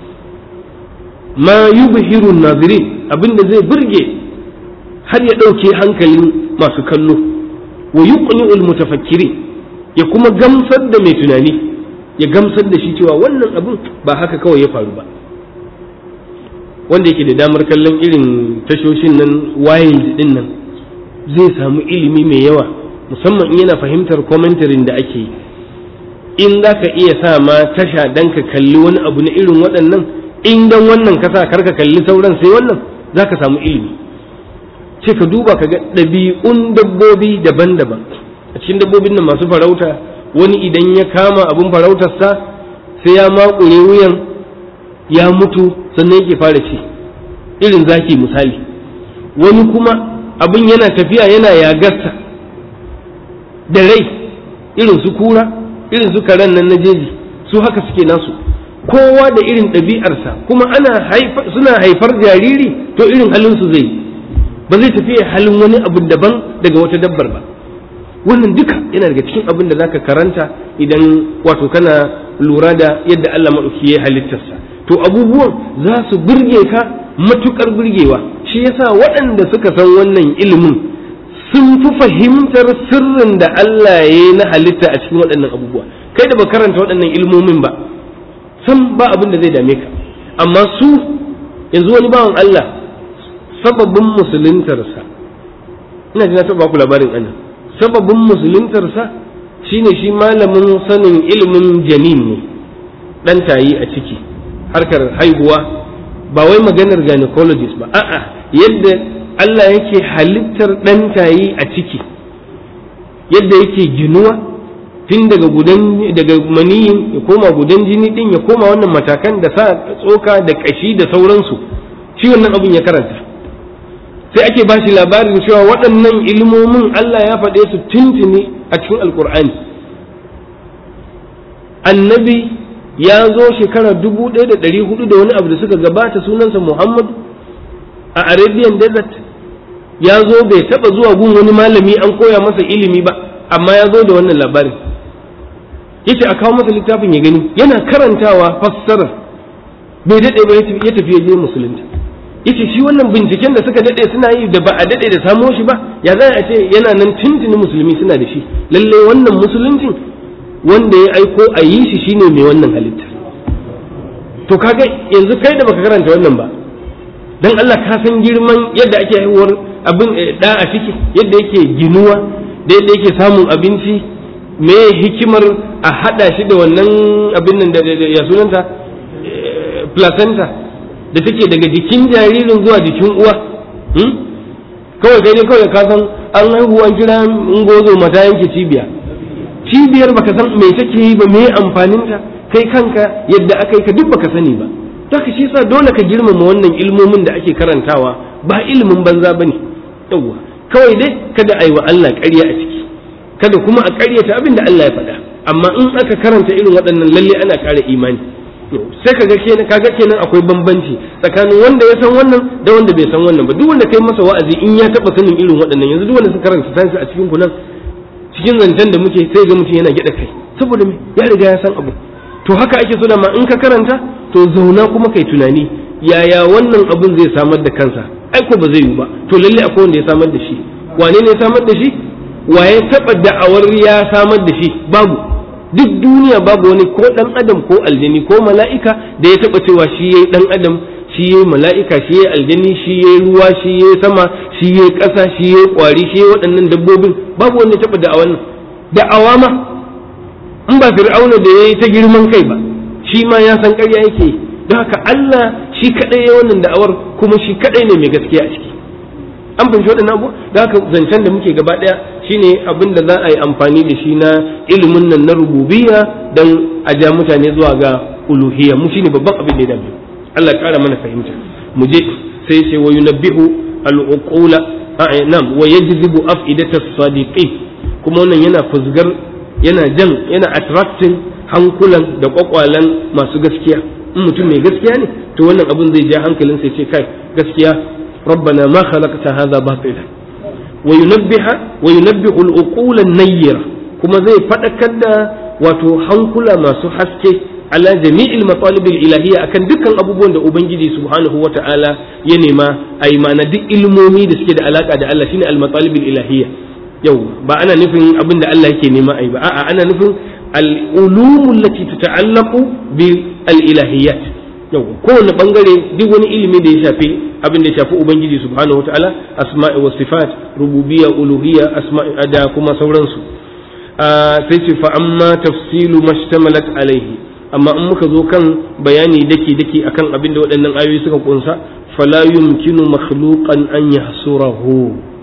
ma yubhiru nazirin abinda zai burge har ya ɗauke hankalin masu kallo wa yuqni'ul mutafakkiri ya kuma gamsar da mai tunani ya gamsar da shi cewa wannan abin ba haka kawai ya faru ba wanda yake da damar kallon irin tashoshin nan wild din nan zai samu ilimi mai yawa musamman in yana fahimtar komentarin da ake yi in za ka iya sa ma tasha dan ka kalli wani abu na irin waɗannan in dan wannan ka sa karka kalli sauran sai wannan za ka samu ilimi ce ka duba ka ga ɗabi'un dabbobi daban-daban a cikin dabbobin nan masu farauta wani idan ya kama abin farautarsa sai ya makure wuyan ya mutu sannan yake fara ci irin zaki misali wani kuma abin yana tafiya yana yagarsa da rai irin su kura irin su karen nan na jeji su haka suke nasu kowa da irin ɗabi'arsa kuma ana suna haifar jariri to irin halin su zai ba zai tafi halin wani abu daban daga wata dabbar ba wannan duka yana daga cikin abin da zaka karanta idan wato kana lura da yadda Allah maɗauki ya halittarsa to abubuwan za su burge ka matukar burgewa shi yasa waɗanda suka san wannan ilimin sun fi fahimtar sirrin da Allah ya yi na halitta a cikin waɗannan abubuwa kai da ba karanta waɗannan ilmomin ba san ba abin da zai dame ka amma su yanzu wani bawan Allah sababin musuluntarsa ina ji na taɓa ku labarin ana sababin musuluntarsa shine shi malamin sanin ilimin janin ne ɗan tayi a ciki harkar haihuwa ba wai maganar gynecologist ba a'a yadda Allah yake halittar ɗan tayi a ciki yadda yake ginuwa tun daga gudan daga maniyin ya koma gudan jini din ya koma wannan matakan da sa tsoka da kashi da sauransu shi wannan abin ya karanta sai ake bashi labarin cewa waɗannan ilmomin Allah ya faɗe su tuntuni a cikin alkur'ani annabi ya zo shekara dubu ɗaya da ɗari hudu da wani abu da suka gabata sunansa muhammad a arabian desert ya zo bai taɓa zuwa gun wani malami an koya masa ilimi ba amma ya zo da wannan labarin yace a kawo masa littafin ya gani yana karantawa fassarar bai daɗe ba ya tafi ya je musulunta yace shi wannan binciken da suka daɗe suna yi da ba a daɗe da samo shi ba ya za a ce yana nan tuntuni musulmi suna da shi lalle wannan musuluncin wanda ya aiko a yi shi shine mai wannan halitta to kaga yanzu kai da baka karanta wannan ba dan Allah ka san girman yadda ake haihuwar abin da a ciki yadda yake ginuwa da yadda yake samun abinci me hikimar a hada shi da wannan abin nan da ya sunanta placenta da take daga jikin jaririn zuwa jikin uwa kawai kai ne kawai ka san an haihu an kira ungozo mata yanke cibiya cibiyar baka san me take yi ba me amfaninta kai kanka yadda aka yi ka duk baka sani ba haka shi yasa dole ka girmama wannan ilmomin da ake karantawa ba ilimin banza bane yawwa kawai dai kada a yi wa Allah ƙarya a ciki kada kuma a ƙaryata abin da Allah ya faɗa amma in aka karanta irin waɗannan lalle ana ƙara imani sai kaga kenan kaga kenan akwai bambanci tsakanin wanda ya san wannan da wanda bai san wannan ba duk wanda kai masa wa'azi in ya taɓa sanin irin waɗannan yanzu duk wanda suka karanta sayansu a cikin kunan cikin zancen da muke sai ga mutum yana gyaɗa kai saboda me ya riga ya san abu to haka ake so da ma in ka karanta to zauna kuma kai tunani yaya wannan abun zai samar da kansa ai ko ba zai yi ba to lalle akwai wanda ya samar da shi wane ne ya samar da shi waye taba da'awar ya samar da shi babu duk duniya babu wani ko dan adam ko aljani ko mala'ika da ya taba cewa shi yayi dan adam shi yayi mala'ika shi yayi aljani shi yayi ruwa shi yayi sama shi yayi ƙasa shi yayi kwari shi yayi waɗannan dabbobin babu wanda ya taba da'awar nan da'awa ma in ba fir'auna da yayi ta girman kai ba shi ma ya san ƙarya yake don haka Allah shi kadai ya wannan da'awar kuma shi kadai ne mai gaskiya a ciki an fahimci waɗannan abu da haka zancen da muke gaba ɗaya shine abin da za a yi amfani da shi na ilimin nan na rububiyya don a ja mutane zuwa ga uluhiyya mu shine babban abin da ya dame Allah ƙara mana fahimta mu je sai sai wa yunabbihu al-uqula nam wa yajzibu afidata as-sadiqin kuma wannan yana fuzgar yana jan yana attracting hankulan da kwakwalan masu gaskiya in mutum mai gaskiya ne to wannan abin zai ja hankalin sai ce kai gaskiya ربنا ما خلقت هذا باطلا وينبه وينبه العقول النيرة كما زي فدكر wato hankula masu haske ala jami'il matalib ilahiyya akan dukkan abubuwan da ubangiji subhanahu wata'ala ya nema a yi mana duk ilmomi da suke da alaka da Allah shine al matalib ilahiyya yau ba ana nufin abin da Allah yake nema a yi ba a'a ana nufin al ulumul lati tata'allaqu bi al ilahiyyat yau kowane bangare duk wani ilimi da ya shafi abin da ya shafi ubangiji subhanahu wa ta'ala asma'i wa sifat rububiyya uluhiyya asma'i da kuma sauransu sai ce fa amma tafsilu mashtamalat alaihi amma in muka zo kan bayani daki daki akan abin da waɗannan ayoyi suka kunsa fala yumkinu makhluqan an yahsurahu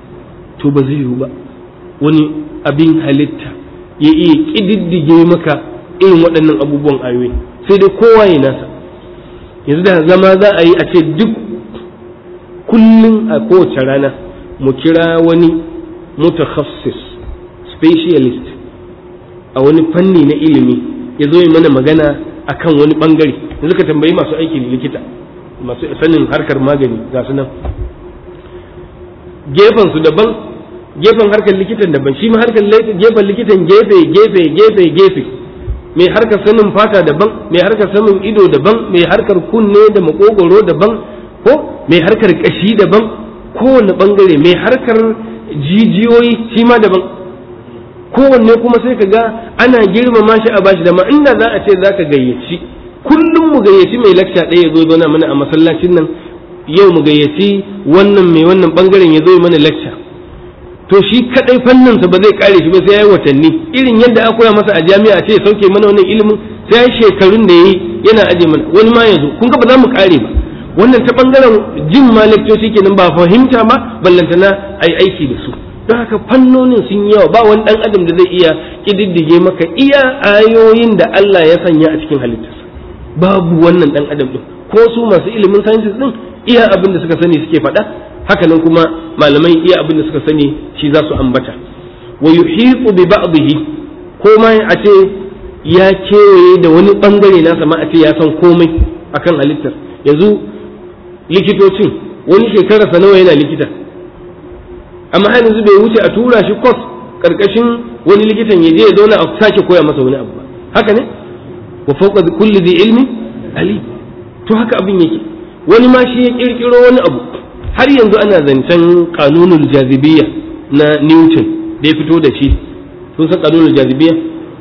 to ba zai yiwu ba wani abin halitta ya iya kididdige maka irin waɗannan abubuwan ayoyi sai dai kowa ya nasa yanzu da zama za a yi a ce duk kullum a kowace rana mu kira wani mutakhassis specialist a wani fanni na ilimi ya zo yi mana magana a kan wani bangare yanzu ka tambayi masu aikin likita masu sanin harkar magani ga su nan gefen su daban gefen harkar likitan daban shi ma harkar gefen likitan gefe gefe gefe gefe mai harkar sanin fata daban mai harkar sanin ido daban mai harkar kunne da makogoro daban ko mai harkar kashi daban kowane bangare mai harkar jijiyoyi shi ma daban kowanne kuma sai ka ga ana girmama shi a bashi dama inda za a ce za ka gayyaci kullum mu gayyaci mai lakca ɗaya ya zo zauna mana a masallacin nan yau mu gayyaci wannan mai wannan bangaren ya zo mana lakca to shi kadai fanninsa ba zai kare shi ba sai ya yi watanni irin yadda aka koya masa a jami'a a ce ya sauke mana wannan ilimin sai ya shekarun da ya yi yana aje mana wani ma ya zo kun ga ba za mu kare ba wannan ta bangaren jin ma lekcoci kenan ba fahimta ma ballantana a yi aiki da su don haka fannonin sun yawa ba wani dan adam da zai iya kididdige maka iya ayoyin da Allah ya sanya a cikin halittarsa babu wannan dan adam din ko su masu ilimin sciences din iya abin da suka sani suke faɗa haka nan kuma malamai iya abin da suka sani shi za su ambata wa yuhitu bi ba'dihi ko ma a ce ya kewaye da wani bangare nasa ma a ce ya san komai akan halittar yanzu likitocin wani shekararsa nawa yana likita amma har yanzu bai wuce a tura shi kwas karkashin wani likitan ya je ya zauna a sake koya masa wani abu ba haka ne wa fawqa kulli dhi ilmi alim to haka abin yake wani ma shi ya kirkiro wani abu har yanzu ana zancen kanunul jazibiyya na Newton da ya fito da shi sun san kanunul jazibiyya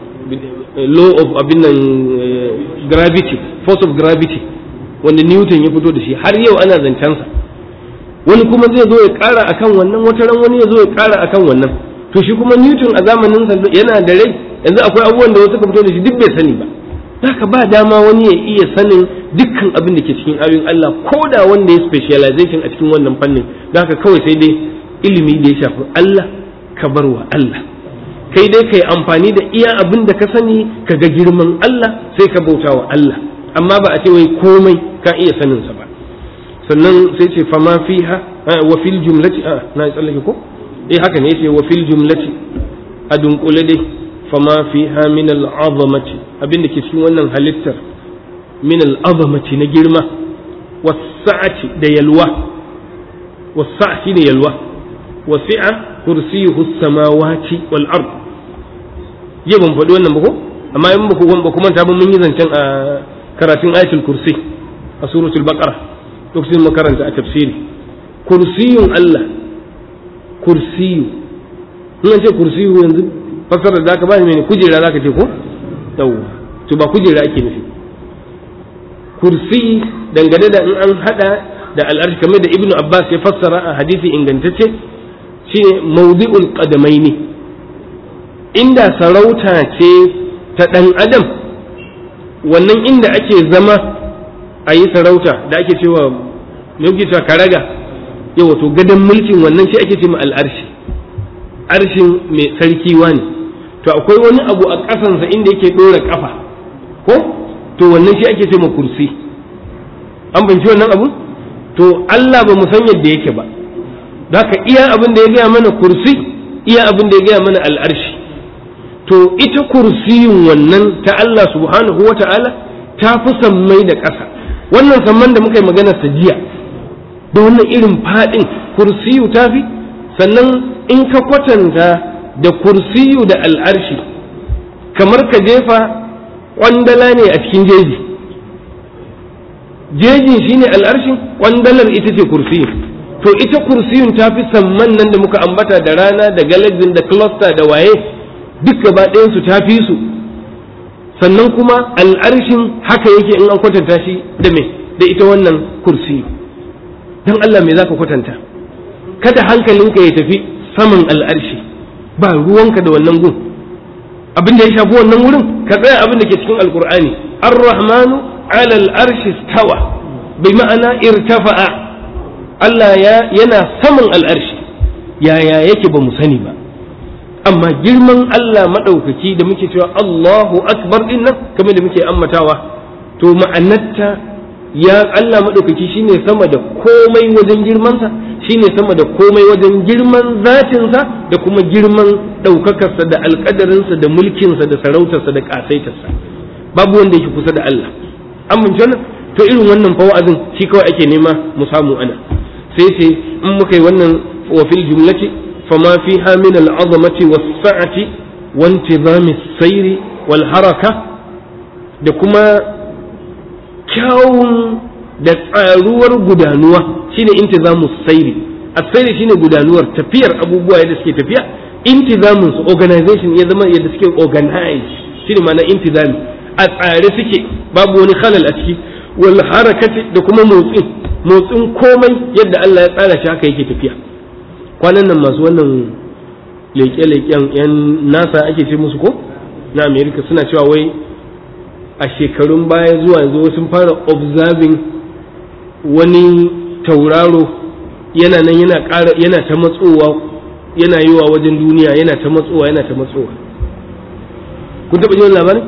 law of abin nan gravity force of gravity wanda Newton ya fito da shi har yau ana zancen sa wani kuma zai zo ya kara akan wannan wata ran wani ya zo ya kara akan wannan to shi kuma Newton a zamanin sa yana da rai yanzu akwai abubuwan da wasu ka fito da shi duk bai sani ba haka ba dama wani ya iya sanin dukkan abin da ke cikin ayoyin Allah ko da wanda ya specialization a cikin wannan fannin haka kawai sai dai ilimi da ya shafi Allah ka bar wa Allah kai dai kai amfani da iya abin da ka sani ka ga girman Allah sai ka bauta wa Allah amma ba a ce wai komai ka iya sanin sa ba sannan sai ce fama fiha wa fil jumlati a na tsallake ko eh haka ne yace wa fil jumlati a dunkule dai fama fiha min al'azamati abin da ke cikin wannan halittar min al'azamati na girma wasa'ati da yalwa wasa'ati da yalwa wasi'a kursiyuhu samawati wal ard je ban faɗi wannan ba ko amma in ba ku ba kuma ta mun yi zancen a karatun ayatul kursi a suratul baqara lokacin makaranta a tafsiri kursiyun Allah kursiyu in an ce kursiyu yanzu fassarar da aka ba mene kujera zaka ce ko yawwa to ba kujera ake nufi kursi dangane da in an hada da al'arshi kamar da ibnu abbas ya fassara a hadisi ingantacce shine mawdi'ul qadamaini inda sarauta ce ta dan adam wannan inda ake zama a yi sarauta da ake cewa me kuke cewa karaga yawa to gadon mulkin wannan shi ake cewa al'arshi arshin mai sarki ne to akwai wani abu a ƙasansa inda yake ɗora ƙafa ko to wannan shi ake ce ma kursi an banci wannan abu to Allah ba mu san yadda yake ba ka iya abin da ya gaya mana kursi iya abin da ya gaya mana al'arshi to ita kursiyun wannan ta Allah subhanahu wa ta'ala ta fi sammai da ƙasa wannan samman da muka yi magana ta jiya da wannan irin faɗin kursiyu ta fi sannan in ka kwatanta da kursiyu da al'arshi kamar ka jefa ƙwandala ne a cikin jeji jejin shine al'arshin ƙwandalar ita ce kursiyu to ita kursiyun ta fi samman nan da muka ambata da rana da galaxin da cluster da waye duk gaba ɗayansu ta fi su sannan kuma al'arshin haka yake in an kwatanta shi da me da ita wannan kursiyu don Allah me za ka kwatanta kada hankalinka ya tafi saman al'arshi ba ruwanka da wannan gun abin da ya shafi wannan wurin ka tsaya abin da ke cikin alkur'ani ar-rahmanu ala al-arshi stawa bi ma'ana irtafa'a Allah ya yana saman al'arshi yaya yake ba mu sani ba amma girman Allah madaukaki da muke cewa Allahu akbar din nan kamar da muke ammatawa to ma'anarta ya Allah madaukaki shine sama da komai wajen girmansa shine sama da komai wajen girman zatinsa da kuma girman ɗaukakarsa da alƙadarinsa da mulkinsa da sarautarsa da ƙasaitarsa babu wanda yake kusa da Allah an mun wannan to irin wannan fa wa'azin shi kawai ake nema mu samu ana sai sai in muka yi wannan wa fil jumlati fama fiha min al'azamati was-sa'ati wa intizami as-sayri wal haraka da kuma kyawun da tsaruwar gudanuwa shine intizamu sairi as-sairi shine gudanuwar tafiyar abubuwa yadda suke tafiya intizamun su organization ya zama yadda suke organize shine ma'ana intizami a tsare suke babu wani khalal a ciki wal harakati da kuma motsin motsin komai yadda Allah ya tsara shi haka yake tafiya kwanan nan masu wannan leƙe-leƙen yan nasa ake ce musu ko na america suna cewa wai a shekarun baya zuwa yanzu sun fara observing wani tauraro yana nan yana ƙara yana ta matsowa yana yiwa wajen duniya yana ta matsowa yana ta matsowa kun taɓa jin labarin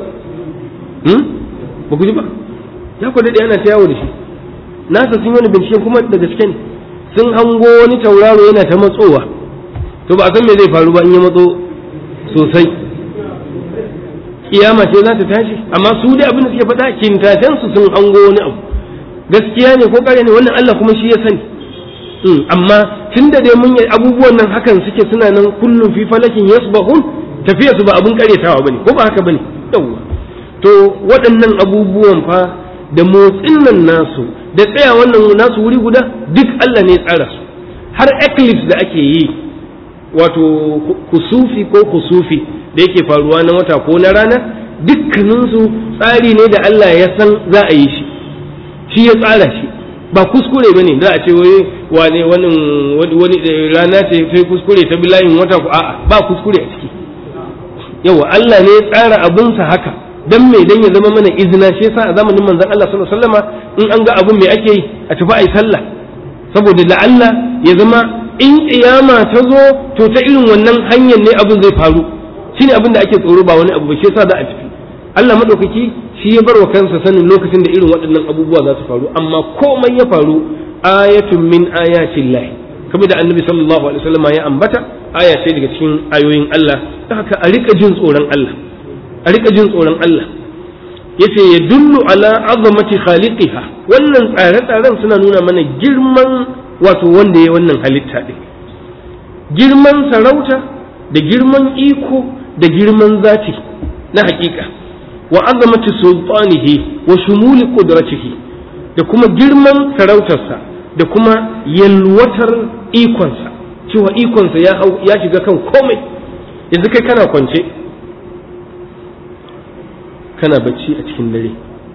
ba ku ji ba ya ku daɗe ana ta yawo da shi nasa sun wani bincike kuma da gaske ne sun hango wani tauraro yana ta matsowa to ba a san me zai faru ba in ya matso sosai kiyama ce za ta tashi amma su dai abin da suke faɗa kintatan su sun hango wani abu gaskiya ne ko kare ne wannan Allah kuma shi ya sani amma tun da dai mun yi abubuwan nan hakan suke suna nan kullum fi falakin yasbahun tafiya su ba abin karyatawa bane ko ba haka bane yawwa to waɗannan abubuwan fa da motsin nan nasu da tsaya wannan nasu wuri guda duk Allah ne ya tsara su har eclipse da ake yi wato kusufi ko kusufi da yake faruwa na wata ko na rana dukkaninsu tsari ne da Allah ya san za a yi shi shi ya tsara shi ba kuskure ba ne za a ce wai wane wani rana ce sai kuskure ta bilayin wata ku a'a ba kuskure a ciki yawa Allah ne ya tsara abinsa haka dan me dan ya zama mana izina shi yasa a zamanin manzon Allah sallallahu alaihi wasallama in an ga abin me ake yi a tafi ayi sallah saboda da Allah ya zama in kiyama ta zo to ta irin wannan hanyar ne abin zai faru shine abin da ake tsoro ba wani abu ba shi yasa za a tafi Allah madaukaki shi ya bar wa kansa sanin lokacin da irin waɗannan abubuwa za su faru amma komai ya faru ayatun min ayatin lahi kamar da annabi sallallahu alaihi wasallam ya ambata aya ce daga cikin ayoyin Allah ta haka a rika jin tsoron Allah a rika jin tsoron Allah yace ya dullu ala azamati khaliqiha wannan tsare-tsaren suna nuna mana girman wato wanda ya wannan halitta din girman sarauta da girman iko da girman zati na hakika wa azamati sultanihi wa shumuli qudratihi da kuma girman sarautarsa da kuma yalwatar ikonsa cewa ikonsa ya ya shiga kan komai yanzu kai kana kwance kana bacci a cikin dare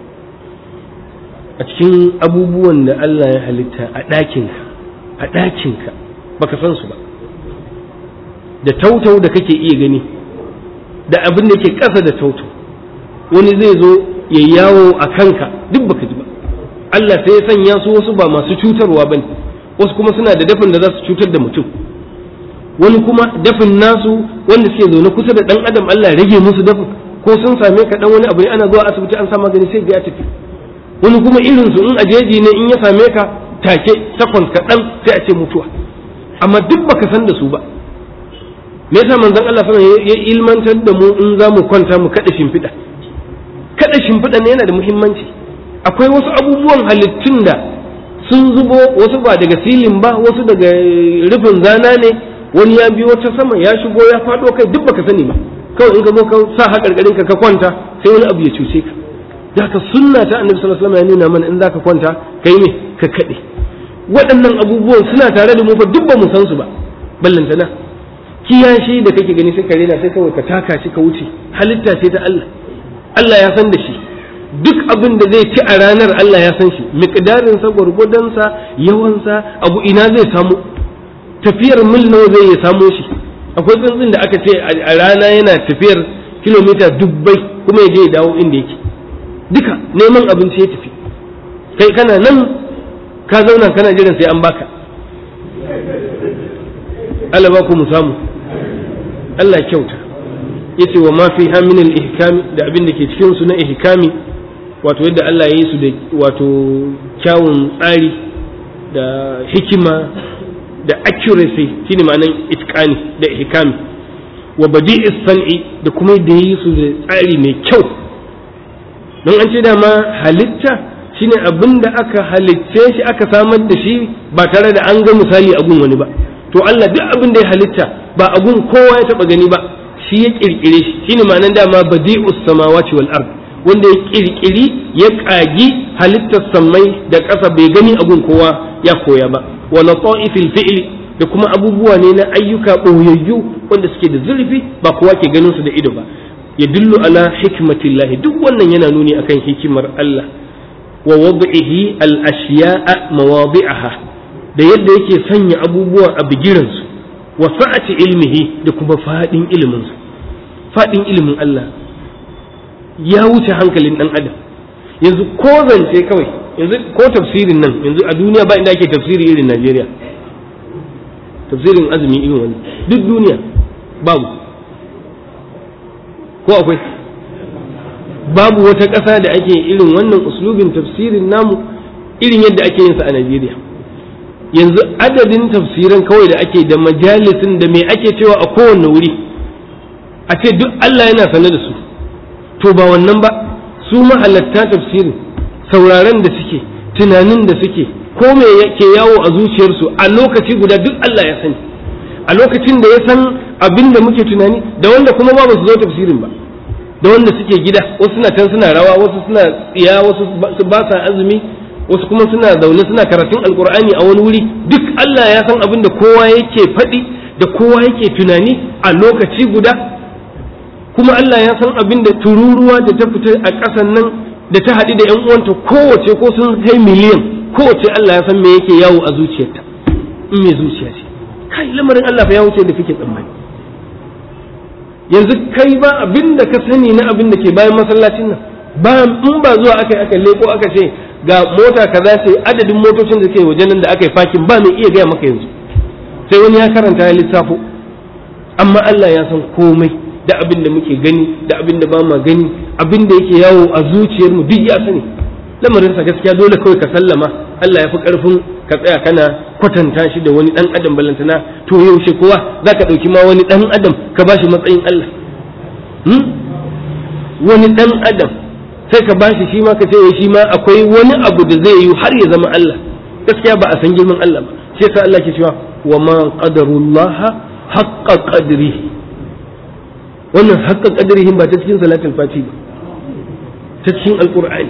a cikin abubuwan da Allah ya halitta a ɗakinka a ɗakinka baka san su ba da tautau da kake iya gani da abin da ke ƙasa da tautau wani zai zo ya yawo a kanka duk baka ji ba Allah sai ya sanya su wasu ba masu cutarwa ba ne wasu kuma suna da dafin da za su cutar da mutum wani kuma dafin nasu wanda suke zaune kusa da ɗan adam Allah ya rage musu dafin ko sun same ka dan wani abu ne ana zuwa asibiti an sa magani sai ya tafi wani kuma irin su in ajeji ne in ya same ka take takwas kaɗan sai a ce mutuwa amma duk baka san da su ba me yasa manzon Allah sallallahu ya ilmantar da mu in za mu kwanta mu kada shimfiɗa kada shimfiɗa ne yana da muhimmanci akwai wasu abubuwan halittun da sun zubo wasu ba daga silin ba wasu daga rufin zana ne wani ya biyo ta sama ya shigo ya faɗo kai duk baka sani ba kawai in ka zo ka sa haƙarƙarin ka ka kwanta sai wani abu ya cuce ka da ka sunna ta annabi sallallahu alaihi wasallam ya nuna mana in zaka kwanta kai ne ka kaɗe waɗannan abubuwan suna tare da mu fa duk ba mu san su ba ballantana kiyashi da kake gani sai ka rena sai kawai ka taka shi ka wuce halitta ce ta Allah Allah ya san da shi duk abin da zai ci a ranar Allah ya san shi miqdarin sa gurgudan sa yawan sa abu ina zai samu tafiyar mil nawa zai ya samo shi akwai tsuntsun da aka ce a rana yana tafiyar kilomita dubbai kuma ya je ya dawo inda yake duka neman abinci ya tafi kai kana nan ka zauna kana jiran sai an baka Allah ba ku mu samu Allah kyauta yace wa ma fi min al-ihkami da abin da ke cikin su na ihkami wato yadda Allah ya yi su da wato kyawun tsari da hikima da accuracy shine ma'anan itqani da ihkami wa badi'i san'i da kuma da yi su da tsari mai kyau don an ce dama halitta shine abin da aka halicce shi aka samar da shi ba tare da an ga misali a gun wani ba to Allah duk abin da ya halitta ba a gun kowa ya taba gani ba shi ya kirkire shi shine ma'anan dama badi'us samawati wal ard wanda ya kirkiri ya kagi halittar sammai da ƙasa bai gani a gun kowa ya koya ba wa lata'ifil fi'li da kuma abubuwa ne na ayyuka ɓoyayyu wanda suke da zurfi ba kowa ke ganin su da ido ba ya dillu ala hikmatillahi duk wannan yana nuni akan hikimar Allah wa wad'ihi al ashiya'a mawadi'aha da yadda yake sanya abubuwa a bigiran su wa sa'ati ilmihi da kuma fadin ilimin su fadin ilimin Allah ya wuce hankalin dan adam yanzu ko zance kawai yanzu ko tafsirin nan yanzu a duniya ba inda ake tafsiri irin Najeriya tafsirin azumi irin wani duk duniya babu ko akwai babu wata ƙasa da ake irin wannan uslubin tafsirin namu irin yadda ake yin sa a Najeriya yanzu adadin tafsiran kawai da ake da majalisin da me ake cewa a kowanne wuri a ce duk Allah yana sane da su to ba wannan ba su mahalatta tafsirin sauraron da suke tunanin da suke ko me yake yawo a zuciyarsu a lokaci guda duk Allah ya sani a lokacin da ya san abin da muke tunani da wanda kuma ba su zo tafsirin ba da wanda suke gida wasu suna can suna rawa wasu suna tsiya wasu ba sa azumi wasu kuma suna zaune suna karatun alkur'ani a wani wuri duk Allah ya san abin da kowa yake faɗi da kowa yake tunani a lokaci guda kuma Allah ya san abin da tururuwa da ta fita a ƙasan nan da ta haɗu da ‘yan uwanta kowace ko sun kai miliyan kowace Allah ya san me yake yawo a zuciyarta in me zuciya ce kai lamarin Allah fa ya wuce da kake tsammani yanzu kai ba abin da ka sani na abin da ke bayan masallacin nan ba in ba zuwa aka yi aka leko aka ce ga mota kaza ce adadin motocin da ke waje nan da aka yi fakin ba mai iya gaya maka yanzu sai wani ya karanta ya lissafo amma Allah ya san komai da abin da muke gani da abin da ba ma gani abin da yake yawo a zuciyar mu duk ya sani lamarin sa gaskiya dole kawai ka sallama Allah ya fi karfin ka tsaya kana kwatanta shi da wani dan adam balantana to yaushe kowa zaka dauki ma wani dan adam ka bashi matsayin Allah wani dan adam sai ka bashi shi ma ka ce shi ma akwai wani abu da zai yi har ya zama Allah gaskiya ba a san girman Allah ba shi yasa Allah ke cewa wa ma qadarullah haqqa qadrihi wannan haqqa qadrihi ba ta cikin salatul fati ba ta cikin alqur'ani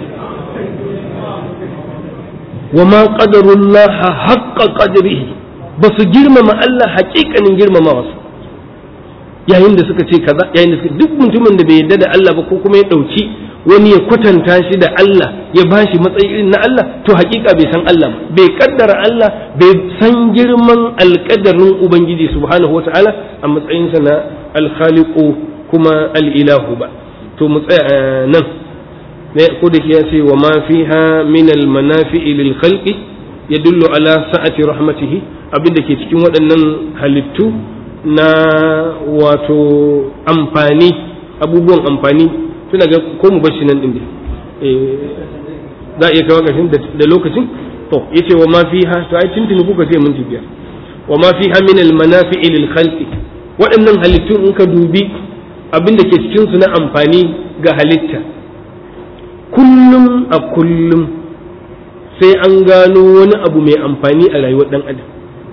wa ma qadarullah haqqa qadrihi ba su girmama Allah haƙiƙanin girmamawa su yayin da suka ce kaza yayin da suka duk mutumin da bai yarda da Allah ba ko kuma ya dauki wani ya kwatanta shi da Allah ya bashi matsayi irin na Allah to hakika bai san Allah ba bai kaddara Allah bai san girman alkadarin ubangiji subhanahu wata'ala a matsayinsa na alkhaliqu kuma alilahu ba to mu tsaya nan ne ko da ya ce wa ma fiha min almanafi'i lil khalqi yadullu ala sa'ati rahmatihi abinda ke cikin waɗannan halittu na wato amfani abubuwan amfani suna ga ko mu bashi nan din za a iya kawo ƙarshen da lokacin to yace wa ma fiha to ai tuntuni kuka ce mun biyar wa ma fiha min al manafi'i lil khalqi waɗannan halittun in ka dubi abin da ke cikin su na amfani ga halitta kullum a kullum sai an gano wani abu mai amfani a rayuwar dan adam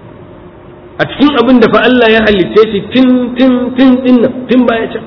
a cikin abin da fa Allah ya halitte shi tin tin tin din nan tin baya can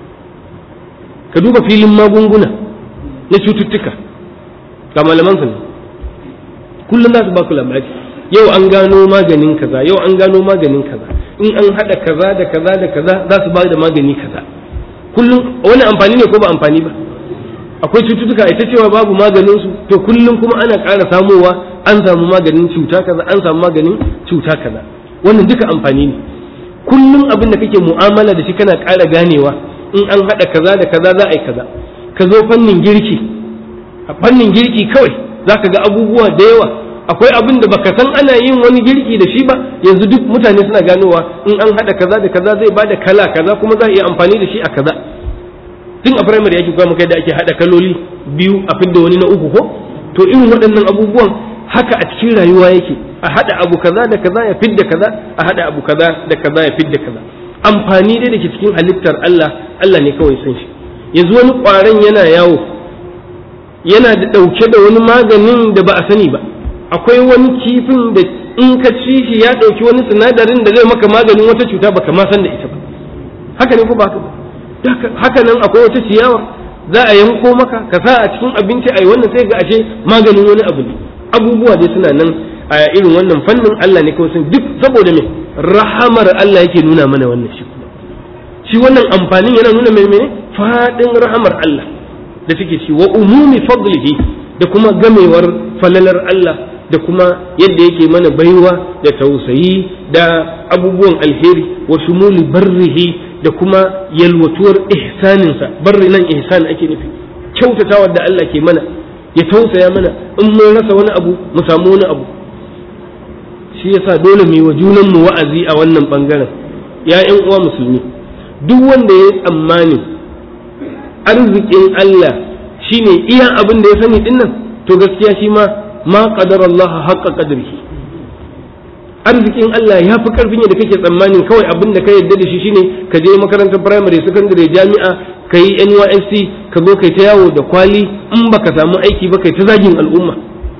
ka duba filin magunguna na cututtuka ga malaman su ne kullum za su ba ku labari yau an gano maganin kaza yau an gano maganin kaza in an hada kaza da kaza da kaza za su ba da magani kaza kullum wani amfani ne ko ba amfani ba akwai cututtuka ita cewa babu maganin su to kullum kuma ana ƙara samowa an samu maganin cuta kaza an samu maganin cuta kaza wannan duka amfani ne kullum abin da kake mu'amala da shi kana ƙara ganewa in an haɗa kaza da kaza za a yi kaza ka zo fannin girki a fannin girki kawai za ka ga abubuwa da yawa akwai abin da baka san ana yin wani girki da shi ba yanzu duk mutane suna ganowa in an haɗa kaza da kaza zai bada kala kaza kuma za a iya amfani da shi a kaza tun a firamare ake koya maka da ake haɗa kaloli biyu a fidda wani na uku ko to irin waɗannan abubuwan haka a cikin rayuwa yake a haɗa abu kaza da kaza ya fidda kaza a haɗa abu kaza da kaza ya fidda kaza amfani dai da ke cikin halittar Allah Allah ne kawai san shi yanzu wani ƙwaron yana yawo yana da ɗauke da wani maganin da ba a sani ba akwai wani kifin da in ka ci shi ya ɗauki wani sinadarin da zai maka maganin wata cuta baka ma san da ita ba haka ne ko ba haka nan akwai wata ciyawa za a yanko maka ka sa a cikin abinci a yi wannan sai ga ashe maganin wani abu ne abubuwa dai suna nan a irin wannan fannin Allah ne kawai sun duk saboda me rahamar Allah yake nuna mana wannan shi kuma shi wannan amfanin yana nuna mai mene fadin rahamar Allah da take ci wa umumi fadlihi da kuma gamewar falalar Allah da kuma yadda yake mana baiwa da tausayi da abubuwan alheri wa shumuli barrihi da kuma yalwatuwar ihsaninsa barri nan ihsan ake nufi kyautatawa da Allah ke mana ya tausaya mana in mun rasa wani abu mu samu wani abu shi yasa dole mu yi wa junanmu wa'azi a wannan bangaren ya ƴan uwa musulmi duk wanda ya tsammani arzikin Allah shine iya abin da ya sani dinnan to gaskiya shi ma ma qadara Allah haqqa qadrihi arzikin Allah ya fi karfin yadda kake tsammanin kawai abin da ka yarda da shi shine ka je makarantar primary secondary jami'a ka yi NYSC ka zo kai ta yawo da kwali in baka samu aiki ba kai ta zagin al'umma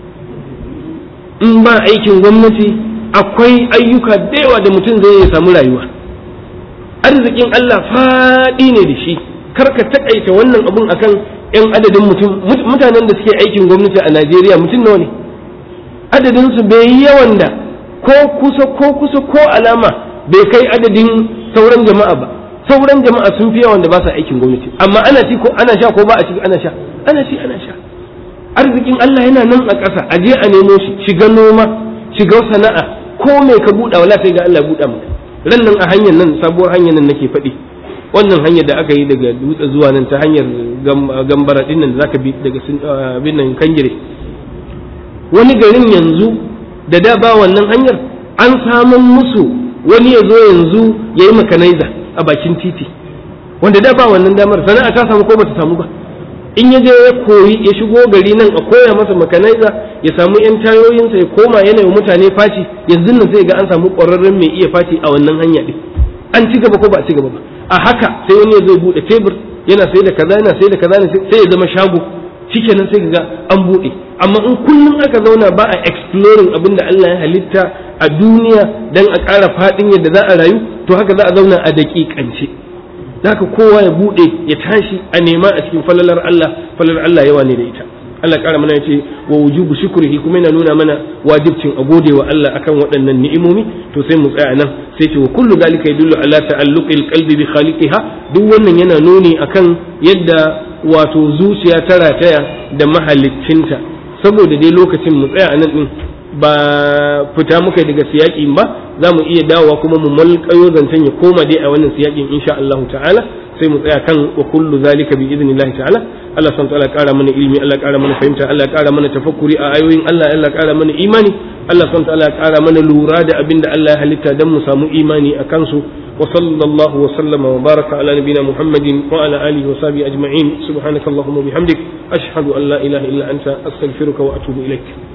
in ba aikin gwamnati akwai ayyuka da yawa da mutum zai ya samu rayuwa arzikin Allah faɗi ne da shi kar ka takaita wannan abun akan yan adadin mutum mutanen da suke aikin gwamnati a Najeriya mutum nawa ne adadin su bai yi yawan da ko kusa ko kusa ko alama bai kai adadin sauran jama'a ba sauran jama'a sun fi yawan da ba sa aikin gwamnati amma ana ci ko ana sha ko ba a ci ana sha ana ci ana sha arzikin Allah yana nan a ƙasa a je a nemo shi shiga noma shiga sana'a ko mai ka buɗa wala sai ga Allah buɗa maka ran nan a hanyar nan sabuwar hanyar nan nake faɗi wannan hanyar da aka yi daga dutse zuwa nan ta hanyar gambara din nan da zaka bi daga bin nan kangire wani garin yanzu da da ba wannan hanyar an samun musu wani ya zo yanzu ya yi makanaiza a bakin titi wanda da ba wannan damar sana'a ta samu ko bata samu ba in ya je ya koyi ya shigo gari nan a koya masa makanaiza ya samu yan tayoyinsa ya koma yana mutane faci yanzu nan sai ga an samu ƙwararren mai iya faci a wannan hanya din an ci gaba ko ba a ci gaba ba a haka sai wani ya zo bude tebur yana sai da kaza yana sai da kaza sai ya zama shago shikenan sai ga an bude amma in kullum aka zauna ba a exploring abin da Allah ya halitta a duniya dan a ƙara faɗin yadda za a rayu to haka za a zauna a daƙiƙance haka kowa ya bude ya tashi a nema a cikin falalar Allah falalar Allah yawa ne da ita Allah ƙara mana yace wa wujubu shukrihi kuma yana nuna mana wajibcin a gode wa Allah akan waɗannan ni'imomi to sai mu tsaya nan sai ce wa kullu zalika yadullu ala ta'alluqil qalbi bi khaliqiha duk wannan yana nuni akan yadda wato zuciya ta rataya da mahaliccinta saboda dai lokacin mu tsaya a nan din ba fita muka daga siyaƙin ba za mu iya dawowa kuma mu malƙayo zancen ya koma dai a wannan siyaƙin insha Allah ta'ala sai mu tsaya kan wa kullu zalika bi idnillahi ta'ala Allah subhanahu ta'ala ƙara mana ilimi Allah ƙara mana fahimta Allah ƙara mana tafakkuri a ayoyin Allah Allah ƙara mana imani Allah subhanahu ta'ala ƙara mana lura da abin da Allah ya halitta dan mu samu imani a kansu wa sallallahu wa sallama wa baraka ala nabina Muhammadin wa ala alihi wa sahbihi ajma'in subhanakallahumma bihamdik ashhadu an la ilaha illa anta astaghfiruka wa atubu ilaik